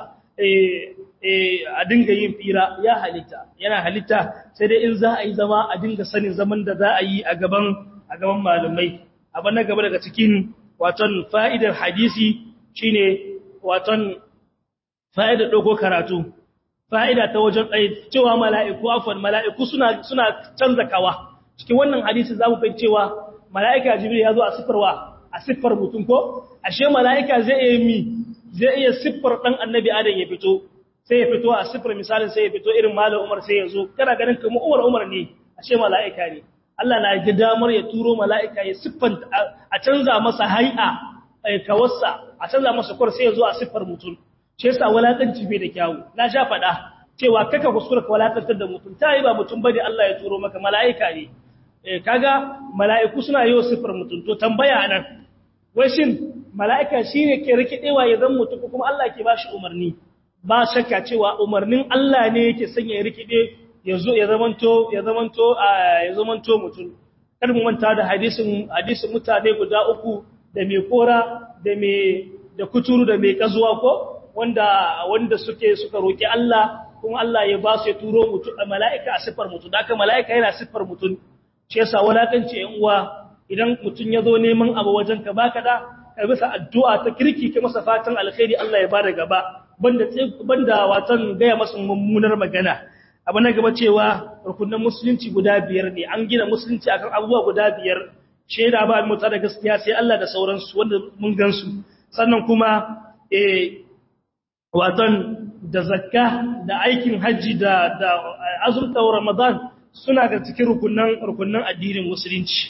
S1: a dinga yin fira ya halitta yana halitta sai dai in za a yi zama a dinga sanin zaman da za a yi a gaban a gaban malamai abu na gaba daga cikin waton fa'idar hadisi shine waton fa'idar dogo karatu fa'ida ta wajen cewa mala'iku afwan mala'iku suna suna canza kawa cikin wannan hadisi za mu fahimci cewa mala'ika jibril ya zo a sifarwa a siffar mutum ko ashe mala'ika zai iya mi zai iya siffar dan annabi adam ya fito sai ya fito a siffar misalin sai ya fito irin malam umar sai ya zo kana ganin kamar umar umar ne ashe mala'ika ne Allah na ji damar ya turo mala'ika ya siffanta a canza masa hai'a kawarsa a canza masa kwar sai ya zo a siffar mutum shi yasa walakanci bai da kyawu na sha faɗa cewa kaka kuskura ka walakantar da mutum ta yi ba mutum bane Allah ya turo maka mala'ika ne kaga mala'iku suna yi wa siffar mutum to tambaya nan wai shin mala'ika shine ke rikidewa ya zan mutum kuma Allah ke bashi umarni ba shakka cewa umarnin Allah ne yake sanya ya rikide ya zo ya zamanto ya zamanto ya zamanto mutum kar mu manta da hadisin hadisin mutane guda uku da mai kora da mai da kuturu da mai kazuwa ko wanda wanda suke suka roki Allah kuma Allah ya ba su ya turo mutum mala'ika a siffar mutum da mala'ika yana siffar mutum shi yasa walakanci yan uwa idan mutum ya zo neman abu wajen ka baka da ka bisa addu'a ta kirki ka masa fatan alkhairi Allah ya bada gaba banda banda watan gaya masa mummunar magana abu na gaba cewa rukunin musulunci guda biyar ne an gina musulunci akan abubuwa guda biyar shaida ba mu da gaskiya sai Allah da sauransu wanda mun gansu sannan kuma eh watan da zakka da aikin haji da da azumta ramadan suna ga cikin rukunan rukunan addinin musulunci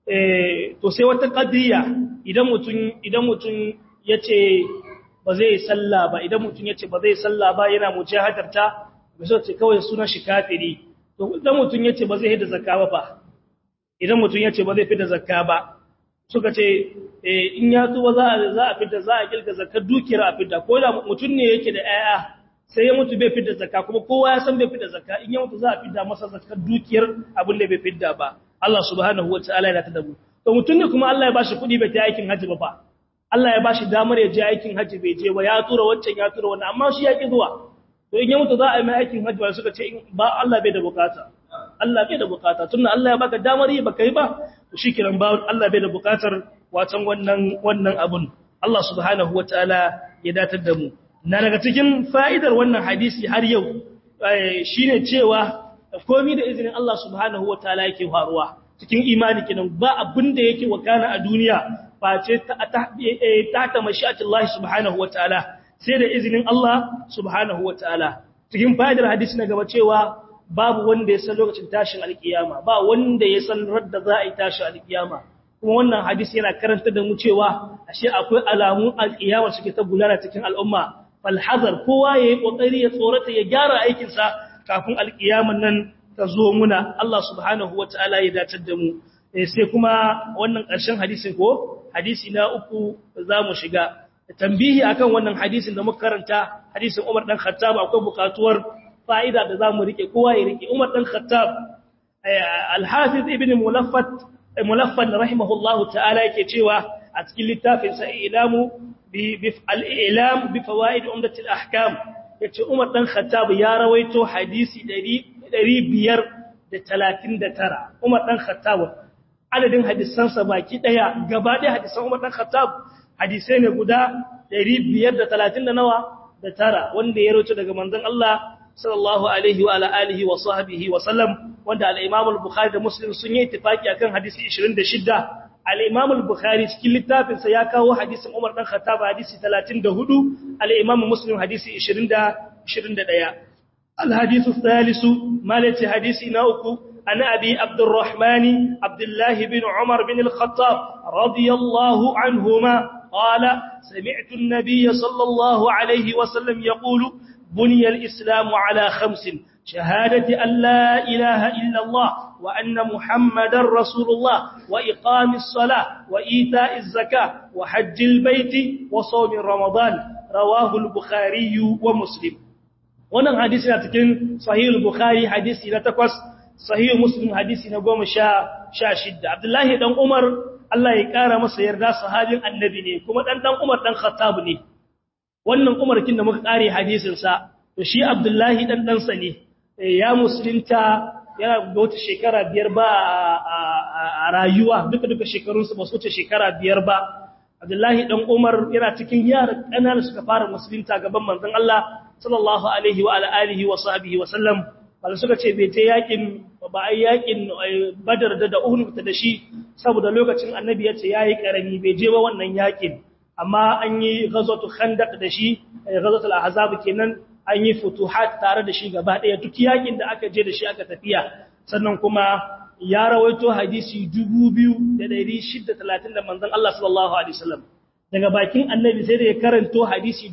S1: eh to sai wata qadiyya idan mutun idan mutun yace ba zai sallah ba idan mutun yace ba zai sallah ba yana mujahadarta bisa ce kawai sunan shi kafiri to idan mutun yace ba zai hida zakka ba fa idan mutun yace ba zai fida zakka ba suka ce in ya tuba za a za a fita za a kilga zakar dukiyar a fita ko da mutun ne yake da 'ya'ya sai ya mutu bai fidda zakka kuma kowa ya san bai fidda zakka in ya mutu za a fidda masa zakkar dukiyar abin da bai fidda ba Allah subhanahu wataala ya tada mu to mutun ne kuma Allah ya bashi kuɗi bai ta aikin haji ba fa Allah ya bashi damar ya je aikin haji bai je ba ya tura wancan ya tura wannan amma shi ya ki zuwa to in ya mutu za a yi mai aikin haji ba suka ce ba Allah bai da bukata Allah bai da bukata tunda Allah ya baka damar yi baka yi ba to shikenan ba Allah bai da bukatar watan wannan wannan abun Allah subhanahu wataala ya datar da mu na daga cikin fa'idar wannan hadisi har yau shi ne cewa komi da izinin Allah subhanahu wa ta'ala yake faruwa cikin imani kinan ba abin da yake wakana a duniya ba ce ta ta mashi'atullahi subhanahu wa ta'ala sai da izinin Allah subhanahu wa ta'ala cikin fa'idar hadisi na gaba cewa babu wanda ya san lokacin tashin alkiyama ba wanda ya san radda za a yi tashin alkiyama kuma wannan hadisi yana karanta da mu cewa ashe akwai alamun alkiyama suke ta gudana cikin al'umma falhazar kowa ya yi ƙoƙari ya tsorata ya gyara aikinsa kafin alƙiyaman nan ta zo muna Allah subhanahu wa ta'ala ya dacar da mu sai kuma wannan ƙarshen hadisin ko hadisi na uku za mu shiga tambihi akan wannan hadisin da muka karanta hadisin Umar dan Khattab akwai buƙatuwar fa'ida da za mu rike kowa ya rike Umar dan Khattab al-Hafiz ibn Mulaffat Mulaffan rahimahullahu ta'ala yake cewa a cikin littafinsa ilamu al'ilam bi fawa'id umdatul ahkam ya ce umar ɗan khattab ya rawaito hadisi 539 umar ɗan khattab adadin hadisansa baki ɗaya gaba ɗaya hadisan umar ɗan khattab hadisai ne guda 530 da nawa da tara wanda ya rawaito daga manzon Allah sallallahu alaihi wa ala alihi wa sahbihi wa sallam wanda al-imam al-bukhari da muslim sun yi ittifaki akan hadisi 26 al-Imam al-Bukhari cikin littafin sa ya kawo hadisin Umar dan Khattab hadisi 34 al-Imam Muslim hadisi 20 21 al-hadith al-thalith malati hadisi na uku ana abi Abdurrahman Abdullah bin Umar bin al-Khattab radiyallahu anhuma قال سمعت النبي صلى الله عليه وسلم يقول بني الإسلام على خمس شهادة أن لا إله إلا الله وأن محمد رسول الله وإقام الصلاة وإيتاء الزكاة وحج البيت وصوم رمضان رواه البخاري ومسلم wannan hadisi na cikin sahih al-bukhari hadisi na takwas sahih muslim hadisi na goma sha shidda abdullahi dan umar Allah ya kara masa yarda sahabin annabi ne kuma dan dan umar dan khattab ne wannan umar kin da muka kare hadisin sa to shi abdullahi dan dan sa ne ya musulunta yana da wata shekara biyar ba a rayuwa duka duka shekarunsa ba su wuce shekara biyar ba abdullahi dan umar yana cikin yara ƙanana suka fara musulunta gaban manzon Allah sallallahu alaihi wa alihi wa sahbihi wa sallam bal suka ce bai je yakin ba ai yakin badar da da uhud da shi saboda lokacin annabi ya ce yayi karami bai je ba wannan yakin amma an yi ghazwatu khandaq da shi ghazwatul ahzab kenan an yi futuhat tare da shi gaba ɗaya duk yakin da aka je da shi aka tafiya sannan kuma ya rawaito hadisi 2630 da manzon Allah sallallahu alaihi wasallam daga bakin annabi sai da ya karanto hadisi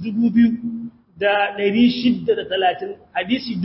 S1: 2630 hadisi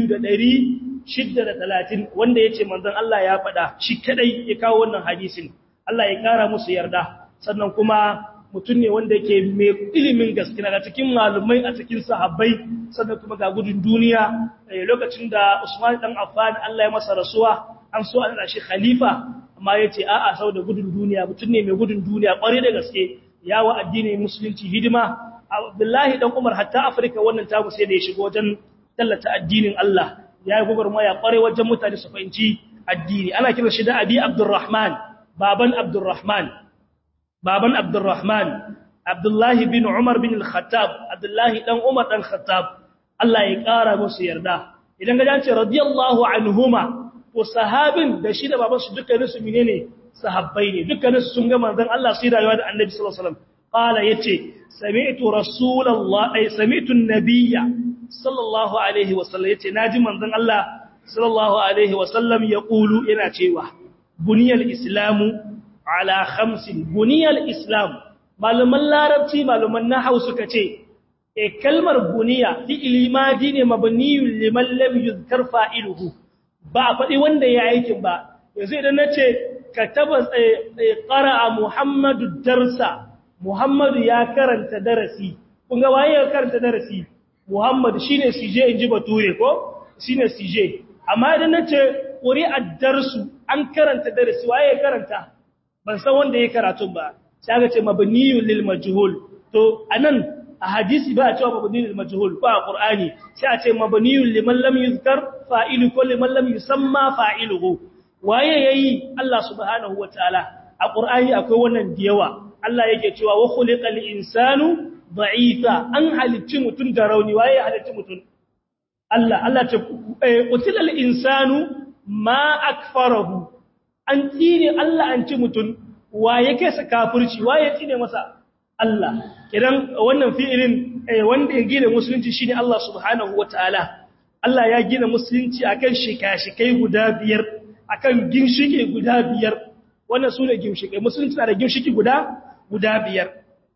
S1: 2630 wanda yace manzon Allah ya faɗa shi kadai ya kawo wannan hadisin Allah ya kara musu yarda sannan kuma mutum ne wanda yake mai ilimin gaske daga cikin malumai a cikin sahabbai sannan kuma ga gudun duniya lokacin da Usman dan Affan Allah ya masa rasuwa an so an shi khalifa amma yace a'a saboda gudun duniya mutum ne mai gudun duniya kware da gaske yawa addinin musulunci hidima Abdullahi dan Umar hatta Afirka wannan tagu sai da ya shigo wajen tallata addinin Allah ya yi gwagwarmaya kware wajen mutane su fahimci addini ana kiran shi da Abi Abdurrahman baban Abdurrahman baban Abdurrahman Abdullahi bin Umar bin Al-Khattab Abdullahi dan Umar dan Khattab Allah ya kara musu yarda idan ga ce radiyallahu anhuma to sahabin da shi da baban su dukkanin su menene sahabbai ne dukkanin su sun ga manzon Allah sai rayuwa da Annabi sallallahu alaihi wasallam qala yace sami'tu rasulullah ay sami'tu an-nabiyya sallallahu alaihi wasallam yace naji manzon Allah sallallahu alaihi wasallam yaqulu yana cewa buniyal islamu ala khamsin buniyal islam malaman larabci malaman nahwu suka ce e kalmar buniya fi'ili madi ne mabniyun liman lam yuzkar fa'iluhu ba a faɗi wanda ya aikin ba yanzu idan nace kataba qara'a muhammadu darsa muhammadu ya karanta darasi kun ga waye ya karanta darasi muhammadu shine sije inji bature ko shine sije amma idan nace quri'at darsu an karanta darasi waye ya karanta ban san wanda ya karatu ba sai aka ce mabniyun lil majhul to anan a hadisi ba a cewa mabniyun lil majhul ba a qur'ani sai a ce mabniyun liman lam yuzkar fa'ilu ko liman lam yusamma fa'iluhu waye yayi Allah subhanahu wataala a qur'ani akwai wannan diyawa Allah yake cewa wa khuliqal insanu da'ifa an halicci mutun da rauni waye halicci mutun Allah Allah ce qutilal insanu ma akfarahu an tsine Allah an ci mutun waye kai sa kafirci waye tsine masa Allah kidan wannan fi'ilin wanda ya gina musulunci shine Allah subhanahu wataala Allah ya gina musulunci akan shika-shikai guda biyar akan ginshike guda biyar wannan sune ginshikai musulunci na da ginshiki guda guda biyar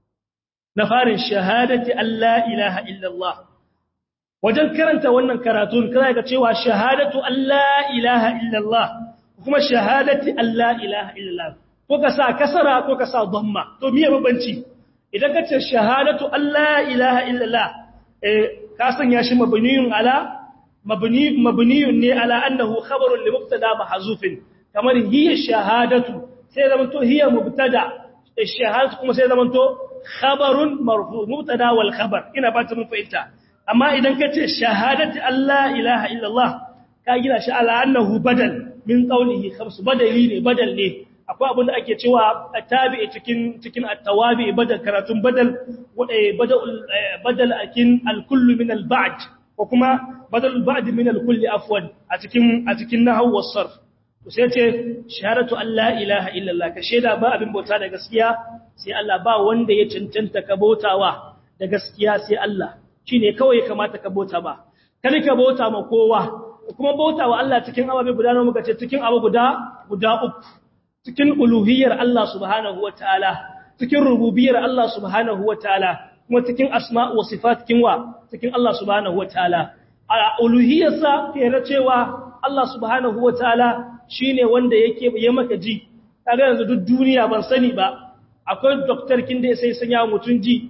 S1: na farin shahadati Allah ilaha illallah wajen karanta wannan karatun kana ga cewa shahadatu Allah ilaha illallah kuma shahadati Allah ilaha illallah ko ka sa kasara ko ka sa dhamma to miye babanci idan ka ce shahadatu Allah ilaha illallah eh ka sanya shi mabniyun ala mabni mabniyun ne ala annahu khabarun li mubtada mahzufin kamar hiya shahadatu sai zaman to hiya mubtada shahadatu kuma sai zaman to khabarun marfu mubtada wal khabar ina ba ta mun fahimta amma idan ka ce shahadatu Allah ilaha illallah ka gina shi ala annahu badal min qawlihi khamsu badali ne badal ne akwai abin da ake cewa tabi'i cikin cikin at-tawabi badal karatun badal badal badal akin al-kullu min al-ba'd ko kuma badal al-ba'd min al-kulli afwan a cikin a cikin nahwu was-sarf sai ce shahadatu Allah ilaha illallah ka shaida ba abin bauta da gaskiya sai Allah ba wanda ya cancanta ka bautawa da gaskiya sai Allah shine kawai ya kamata ka bauta ba kada ka bauta ma kowa kuma bautawa Allah cikin ababe guda nawa muka ce cikin abu guda guda uku cikin uluhiyyar Allah subhanahu wataala cikin rububiyyar Allah subhanahu wataala kuma cikin asma wa sifat cikin wa cikin Allah subhanahu wataala a uluhiyyarsa ke cewa Allah subhanahu wataala shi ne wanda yake ya maka ji kaga yanzu duk duniya ban sani ba akwai doktor kin da sai sanya mutun ji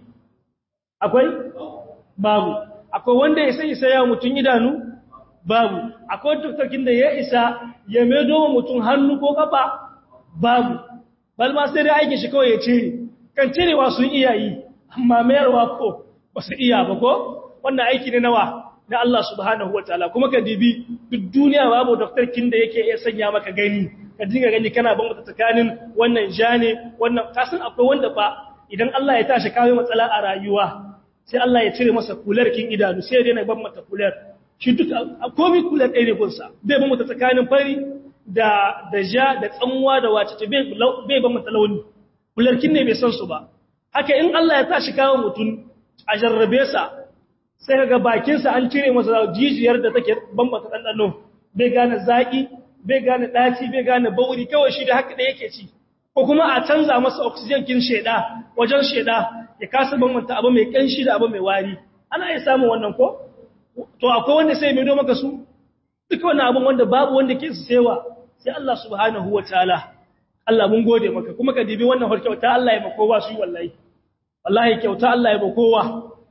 S1: akwai babu akwai wanda ya sai sanya mutun idanu babu akwai doktor kin da ya isa ya medo mutun hannu ko kafa babu bal ma sai dai aikin shi kawai ya cire kan cirewa sun iya yi amma mayarwa ko ba su iya ba ko wannan aiki ne nawa na Allah subhanahu wataala kuma ka dibi duk duniya babu doktor kin da yake iya sanya maka gani ka dinga gani kana ban mata tsakanin wannan jane wannan kasan akwai wanda fa idan Allah ya tashi kawo matsala a rayuwa sai Allah ya cire masa kular kin idanu sai ya daina ban mata kular shi duk komai kular ɗaya ne gunsa bai ban mata tsakanin fari da da ja da tsanwa da wace ce bai bai ban mata launi kular kin ne bai san su ba haka in Allah ya tashi kawo mutum a jarrabe sa sai ga bakinsa an cire masa jijiyar da take bambata ɗanɗano bai gane zaƙi bai gane ɗaci bai gane bauri kawai shi da haka da yake ci ko kuma a canza masa oxygen kin sheda wajen sheda ya kasa bambanta abu mai ƙanshi da abu mai wari ana iya samun wannan ko to akwai wanda sai mai maka su duka wannan abun wanda babu wanda ke su sewa sai Allah subhanahu wataala Allah mun gode maka kuma ka dibi wannan harkyauta Allah ya ba kowa su wallahi wallahi kyauta Allah ya ba kowa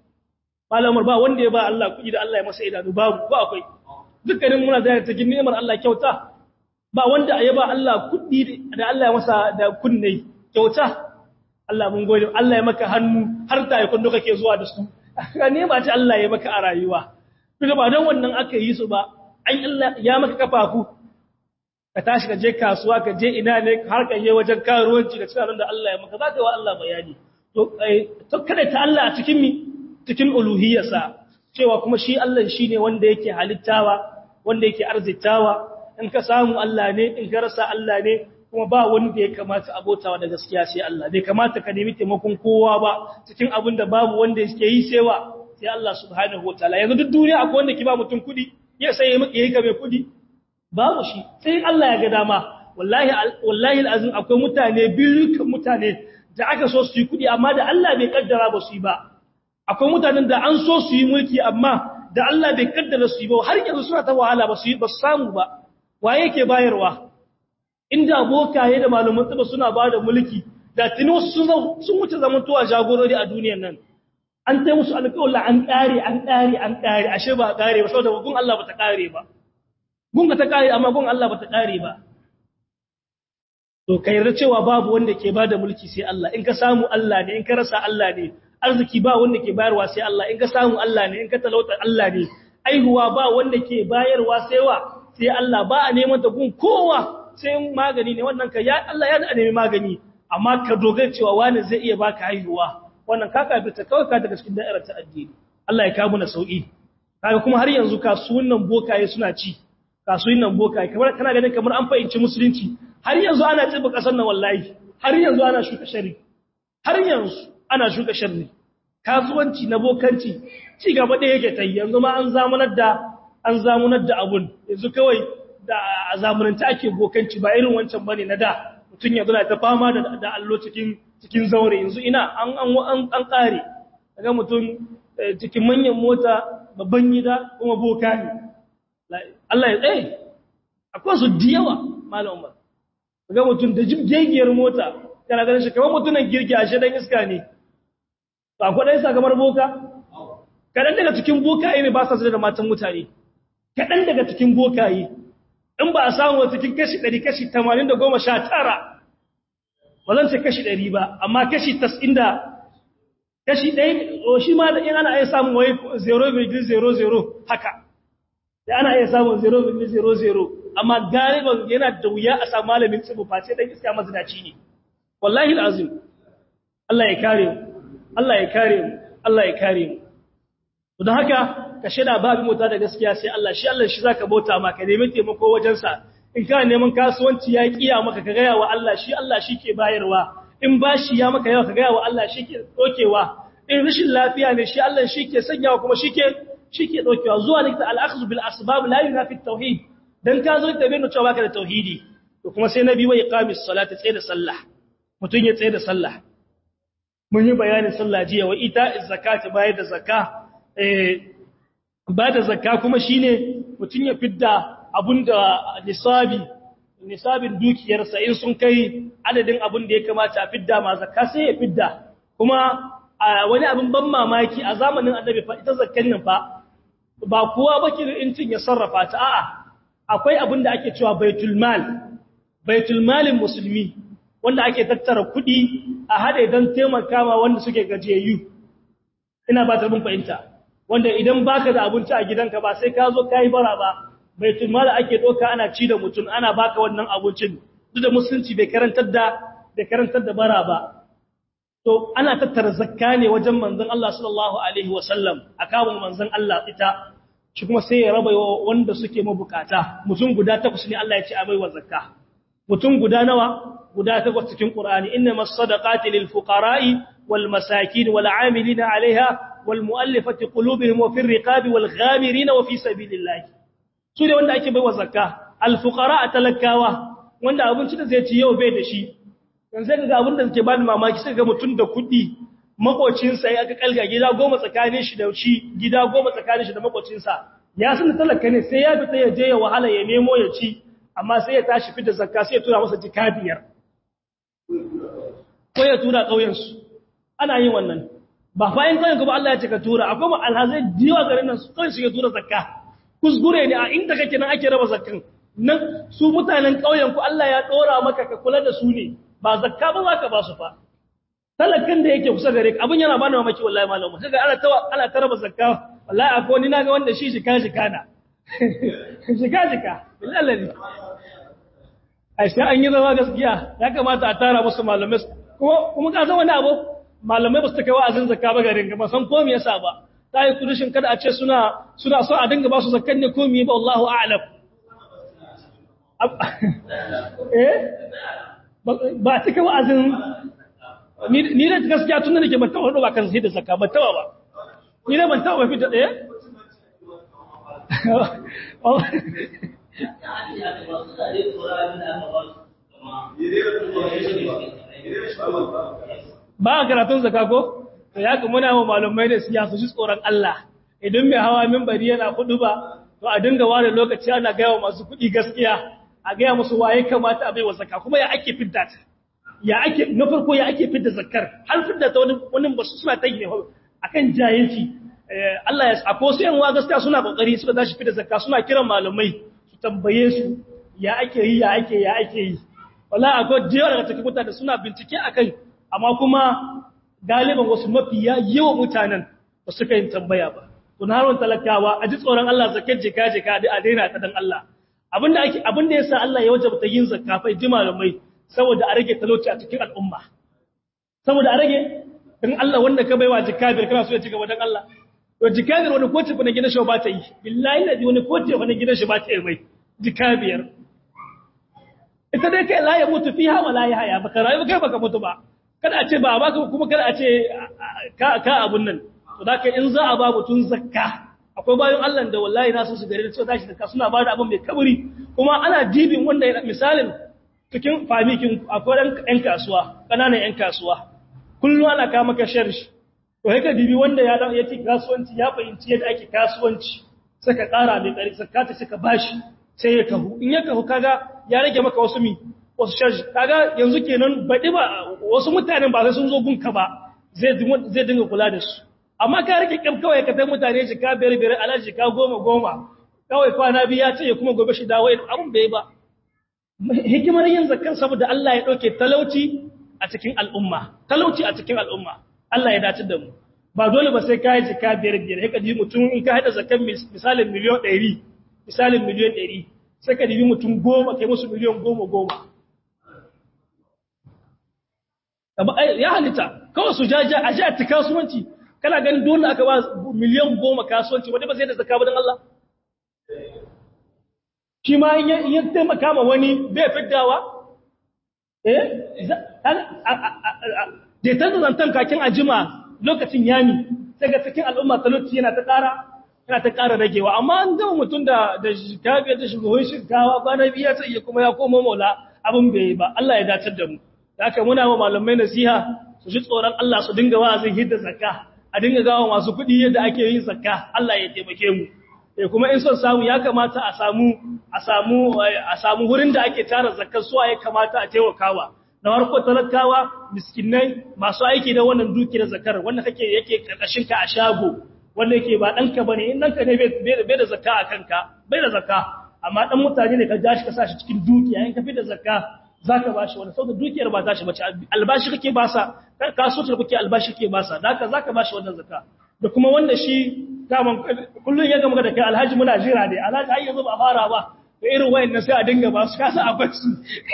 S1: malamar ba wanda ya ba Allah kuɗi da Allah ya masa idanu babu ko akwai dukkanin muna da cikin ni'imar Allah kyauta ba wanda ya ba Allah kuɗi da Allah ya masa da kunne kyauta Allah mun gode Allah ya maka hannu har da yakun duka ke zuwa da su ka ne ba ta Allah ya maka a rayuwa duka ba dan wannan aka yi su ba an Allah ya maka kafafu ka tashi ka je kasuwa ka je ina ne har ka je wajen karuwanci da cikin da Allah ya maka za ka yi wa Allah bayani to kada ta Allah a cikin mi cikin uluhiyarsa cewa kuma shi Allah shi ne wanda yake halittawa wanda yake arzitawa in ka samu Allah ne in ka rasa Allah ne kuma ba wanda ya kamata abotawa da gaskiya sai Allah bai kamata ka nemi taimakon kowa ba cikin abin da babu wanda yake yi sewa sai Allah subhanahu wataala yanzu duk duniya akwai wanda ke ba mutum kudi ya sai ya miki yayi ka mai kudi babu shi sai Allah ya ga dama wallahi wallahi alazim akwai mutane biyu mutane da aka so su yi kudi amma da Allah bai kaddara ba su yi ba akwai mutanen da an so su yi mulki amma da Allah bai kaddara su yi ba har yanzu suna ta wahala ba su yi ba su samu ba waye yake bayarwa inda bokaye da malaman tsaba suna ba da mulki da tuni wasu sun wuce zamantowa jagorori a duniyar nan an tai musu alƙawla an ƙare an ƙare an ƙare ashe ba ƙare ba saboda gun Allah ba ta ƙare ba gun ka ta ƙare amma gun Allah ba ta ƙare ba to ka yarda cewa babu wanda ke bada mulki sai Allah in ka samu Allah ne in ka rasa Allah ne arziki ba wanda ke bayarwa sai Allah in ka samu Allah ne in ka talauta Allah ne aihuwa ba wanda ke bayarwa sai wa sai Allah ba a neman ta gun kowa sai magani ne wannan ka ya Allah ya da nemi magani amma ka dogara cewa wani zai iya baka haihuwa wannan ka kafirta kawai ka daga cikin da'irar ta addini Allah ya kawo na sauki kaga kuma har yanzu kasuwannin bokaye suna ci kasuwannin bokaye kamar kana ganin kamar an fahimci musulunci har yanzu ana tsiba kasar nan wallahi har yanzu ana shuka shari har yanzu ana shuka sharri kasuwanci na bokanci ci gaba da yake ta yanzu ma an zamunar da an zamunar da abun yanzu kawai da a zamananta ake bokanci ba irin wancan bane na da mutum yanzu na ta fama da da allo cikin cikin zaure yanzu ina an an an kare daga mutum cikin manyan mota babban gida kuma boka ne Allah ya tsaye akwai su diyawa malam Umar daga mutum da jigegiyar mota kana ganin shi kamar mutumin girgi a shedan iska ne ba kwaɗai sakamar boka kaɗan daga cikin bokaye ne ba sa da matan mutane kaɗan daga cikin bokaye in ba a samu cikin kashi ɗari kashi tamanin da goma sha tara ba zan ce kashi ɗari ba amma kashi tas'in da kashi ɗaya o shi ma da in ana iya samun wai 0,00 haka da ana iya samun 0,00 amma galiban yana da wuya a samu malamin tsibu face ɗan iska mazinaci ne wallahi azim Allah ya kare mu Allah ya kare mu Allah ya kare mu to don haka ka shida babu mota da gaskiya sai Allah shi Allah shi zaka bauta ma ka nemi taimako wajen sa in ka neman kasuwanci ya kiya maka ka gaya wa Allah shi Allah shi ke bayarwa in bashi ya maka yawa ka gaya wa Allah shi ke dokewa in rashin lafiya ne shi Allah shi ke sanyawa kuma shi ke shi ke dokewa zuwa likita al-akhdhu bil asbab la yunafi at-tauhid dan ka zo da bayyana cewa baka da tauhidi to kuma sai nabi wa iqamis salati tsaye da sallah mutun ya tsaye da sallah mun yi bayanin sallah jiya wa ita zakati bayar da zakka eh ba da zakka kuma shine mutun ya fidda abunda nisabi nisabin dukiyarsa in sun kai adadin abin da ya kamata a fidda ma zakka sai ya fidda kuma wani abin ban mamaki a zamanin annabi fa ita zakkan nan fa ba kowa baki incin ya sarrafa ta a'a akwai abin da ake cewa baitul mal baitul malin musulmi wanda ake tattara kuɗi a haɗe don taimaka ma wanda suke gajiyayyu ina ba ta bin fahimta wanda idan baka da abinci a gidanka ba sai ka zo kai bara ba baitul mal ake doka ana ci da mutum ana baka wannan abincin duk da musulunci bai karantar da bai karantar da bara ba to ana tattara zakka ne wajen manzon Allah sallallahu alaihi wasallam akawun manzon Allah ita shi kuma sai ya raba wanda suke mabukata mutum guda takwas ne Allah ya ce a baiwa zakka mutum guda nawa guda takwas cikin Qur'ani innamas sadaqati lil fuqara'i wal masakin wal 'amilina 'alayha wal mu'allafati qulubuhum wa fir riqabi wal ghamirina wa fi sabilillah su ne wanda ake baiwa zakka al fuqara talakawa wanda abinci da zai ci yau bai da shi yanzu ga abin da suke bani mamaki sai ga mutum da kuɗi makocinsa ya aka kalga gida goma tsakanin shi da shi gida goma tsakanin shi da makocinsa ya san da talaka ne sai ya fita ya je ya wahala ya nemo ya ci amma sai ya tashi fita zakka sai ya tura masa jika biyar ko ya tura ƙauyensu ana yin wannan ba fa in ƙauyen kuma Allah ya ce ka tura akwai ma alhazai diwa garin nan su kawai su ya tura zakka kuskure ne a inda kake nan ake raba zakkan nan su mutanen ƙauyen ku Allah ya ɗora maka ka kula da su ne ba zakka ba za ka ba su fa talakan da yake kusa gare ka abin yana bani mamaki wallahi malamu sai ga ana ta ana ta raba zakka wallahi akwai ni naga wanda shi shika shika na shika shika billahi ai sai an yi zama gaskiya ya kamata a tara musu malamai kuma kuma ka san wani abu malamai ba su kai wa'azin zakka ba garin ga ba san ko me yasa ba ta yi kudushin kada a ce suna suna so a dinga ba su zakkan ne ko me ba wallahu a'lam eh ba ta kai wa'azin ni da gaskiya tun da nake ban taɓa ba kan sai da zakka ban taɓa ba ni da ban taɓa ba fita ɗaya ba a karatun zakka ko to ya kuma muna wa malumai da siyasa shi tsoron Allah idan mai hawa minbari yana kudu ba to a dinga ware lokaci ana gaya wa masu kuɗi gaskiya a gaya musu waye kamata a bai wa zakka kuma ya ake fidda ta ya ake na farko ya ake fidda zakkar har fidda ta wani wani ba su suna ta ne akan jahilci Allah ya sako su yan wa gaskiya suna kokari suka tashi fidda zakka suna kiran malamai su tambaye su ya ake yi ya ake ya ake yi wallahi akwai jiya daga cikin mutane suna bincike akan amma kuma galiban wasu mafiya yawan mutanen ba su yin tambaya ba kun harun talakawa a ji tsoron Allah zakkar jika jika a daina ta dan Allah abinda ake abinda yasa Allah ya wajabta yin zakka fa ji malamai saboda a rage talauci a cikin al'umma saboda a rage dan Allah wanda ka baiwa jikabir kana so ya cigaba dan Allah to jikabir wani koce fa na gidan shi ba ta yi billahi ladi wani koce fa na gidan shi ba ta yi mai jikabir ita dai kai la ya mutu fiha wa la yahya baka rayu kai baka mutu ba kada a ce ba baka kuma kada a ce ka ka abun nan to da in za a ba mutun zakka akwai bayan Allah da wallahi na so su gare da cewa tashi zakka suna ba da abin mai kaburi kuma ana dibin wanda misalin cikin famikin akwai ɗan ‘yan kasuwa, ƙananan ‘yan kasuwa, kullum ana kama ka sharshi, to haka dibi wanda ya ɗan yake kasuwanci ya fahimci yadda ake kasuwanci, saka ƙara mai ƙari, sakata suka bashi sai ya kahu, in ya kahu kaga ya rage maka wasu mi, wasu sharshi, kaga yanzu kenan baɗi ba wasu mutanen ba sai sun zo gunka ba zai dinga kula da su. Amma ka rage ƙyam kawai ka tai mutane shi ka biyar biyar ala shi ka goma goma, kawai kwana biyu ya ce ya kuma gobe shi dawo abin bai ba. hikimar yin zakkan saboda Allah ya ɗauke talauci a cikin al'umma, talauci a cikin al'umma, Allah ya dace da mu. Ba dole ba sai ka yi jika biyar biyar, haka ji mutum in ka haɗa zakkan misalin miliyon ɗari, misalin miliyon ɗari, sai ka dibi mutum goma kai musu miliyon goma goma. Ya halitta, kawai su jaja a ji a ta kasuwanci, kana ganin dole aka ba miliyan goma kasuwanci, wadda ba sai da zakka ba don Allah? shi ma in ya taimaka ma wani bai fiddawa eh da ta zantan kakin ajima lokacin yami sai ga cikin al'umma talauci yana ta ƙara yana ta ƙara ragewa amma an gama mutum da da shikabi da shugaban shinkawa kwana biya ta iya kuma ya koma maula abin bai yi ba Allah ya dacar da mu da haka muna wa malamai nasiha su ji tsoron Allah su dinga wa'azin hidda zakka a dinga gawa masu kuɗi yadda ake yin zakka Allah ya taimake mu eh kuma in son samu ya kamata a samu a samu a samu wurin da ake tara zakkar suwa ya kamata a taimakawa na farko talakawa miskinai masu aiki da wannan dukiyar zakar wanda kake yake karkashin ka a shago wanda yake ba danka bane in danka ne bai da zakka a kanka bai da zakka amma dan mutane ne ka ja shi ka sa shi cikin dukiya in ka fi da zakka zaka bashi wani saboda dukiyar ba ta shi bace albashi kake ba sa kasuwar kuke albashi kake ba sa haka zaka bashi wannan zakka da kuma wanda shi daman kullun ya gama da kai alhaji muna jira ne alhaji ai yanzu ba fara ba da irin wayannan sai a dinga ba su kasa a basu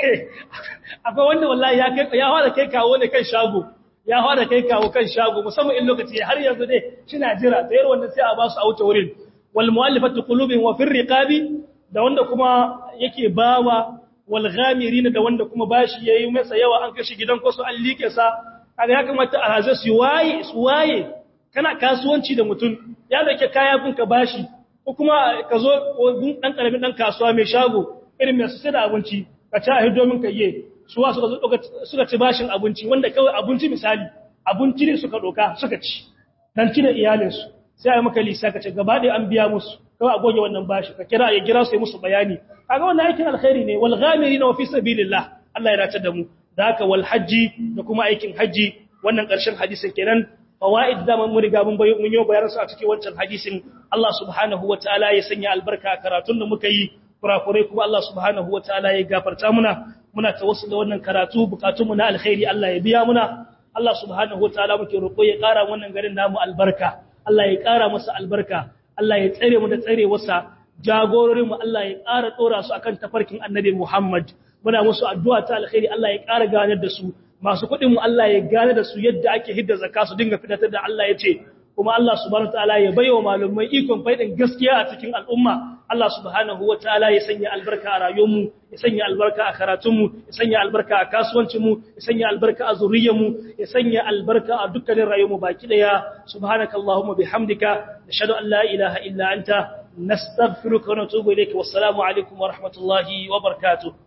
S1: akwai wanda wallahi ya kai ya fara kai kawo ne kan shago ya fara kai kawo kan shago musamman in lokaci har yanzu dai kina jira da irin wannan sai a ba su a wuce wurin wal mu'allafatu qulubin wa fir riqabi da wanda kuma yake bawa wal ghamirin da wanda kuma bashi yayi masa yawa an kashi gidan ko su an like sa kaga ya kamata a hazo su waye su waye kana kasuwanci da mutum ya dauke kaya kun ka bashi ko kuma ka zo ɗan ƙaramin ɗan kasuwa mai shago irin mai su sai da abinci ka ci a hido min ka yi suwa suka ci bashin abinci wanda kawai abinci misali abinci ne suka ɗoka suka ci dan ci da iyalinsu sai a yi maka lisa ka ce gaba ɗaya an biya musu kawai a goge wannan bashi ka kira ya gira su yi musu bayani kaga wannan aikin alkhairi ne wal ghamiri na fi sabilillah Allah ya dace da mu da haka wal hajji da kuma aikin hajji wannan ƙarshen hadisin kenan fawaid da mun riga mun bayo mun yi bayanan su a cikin wancan hadisin Allah subhanahu wataala ya sanya albarka a karatun da muka yi kurakurai kuma Allah subhanahu wataala ya gafarta muna muna tawassul da wannan karatu bukatun mu na alkhairi Allah ya biya muna Allah subhanahu wataala muke roƙo ya ƙara wannan garin namu albarka Allah ya ƙara masa albarka Allah ya tsare mu da tsare wasa jagororin mu Allah ya ƙara tsora su akan tafarkin Annabi Muhammad muna musu addu'a ta alkhairi Allah ya ƙara ganar da su masu kuɗin mu Allah ya gane da su yadda ake hidda zakka su dinga fitar da Allah ya ce kuma Allah subhanahu wataala ya baiwa malumai ikon faidin gaskiya a cikin al'umma Allah subhanahu wataala ya sanya albarka a rayuwar mu ya sanya albarka a karatun mu ya sanya albarka a kasuwancin mu ya sanya albarka a zuriyar mu ya sanya albarka a dukkanin rayuwar mu baki daya subhanakallahumma bihamdika nashhadu an la ilaha illa anta nastaghfiruka wa natubu ilayka wassalamu alaikum wa rahmatullahi wa barakatuh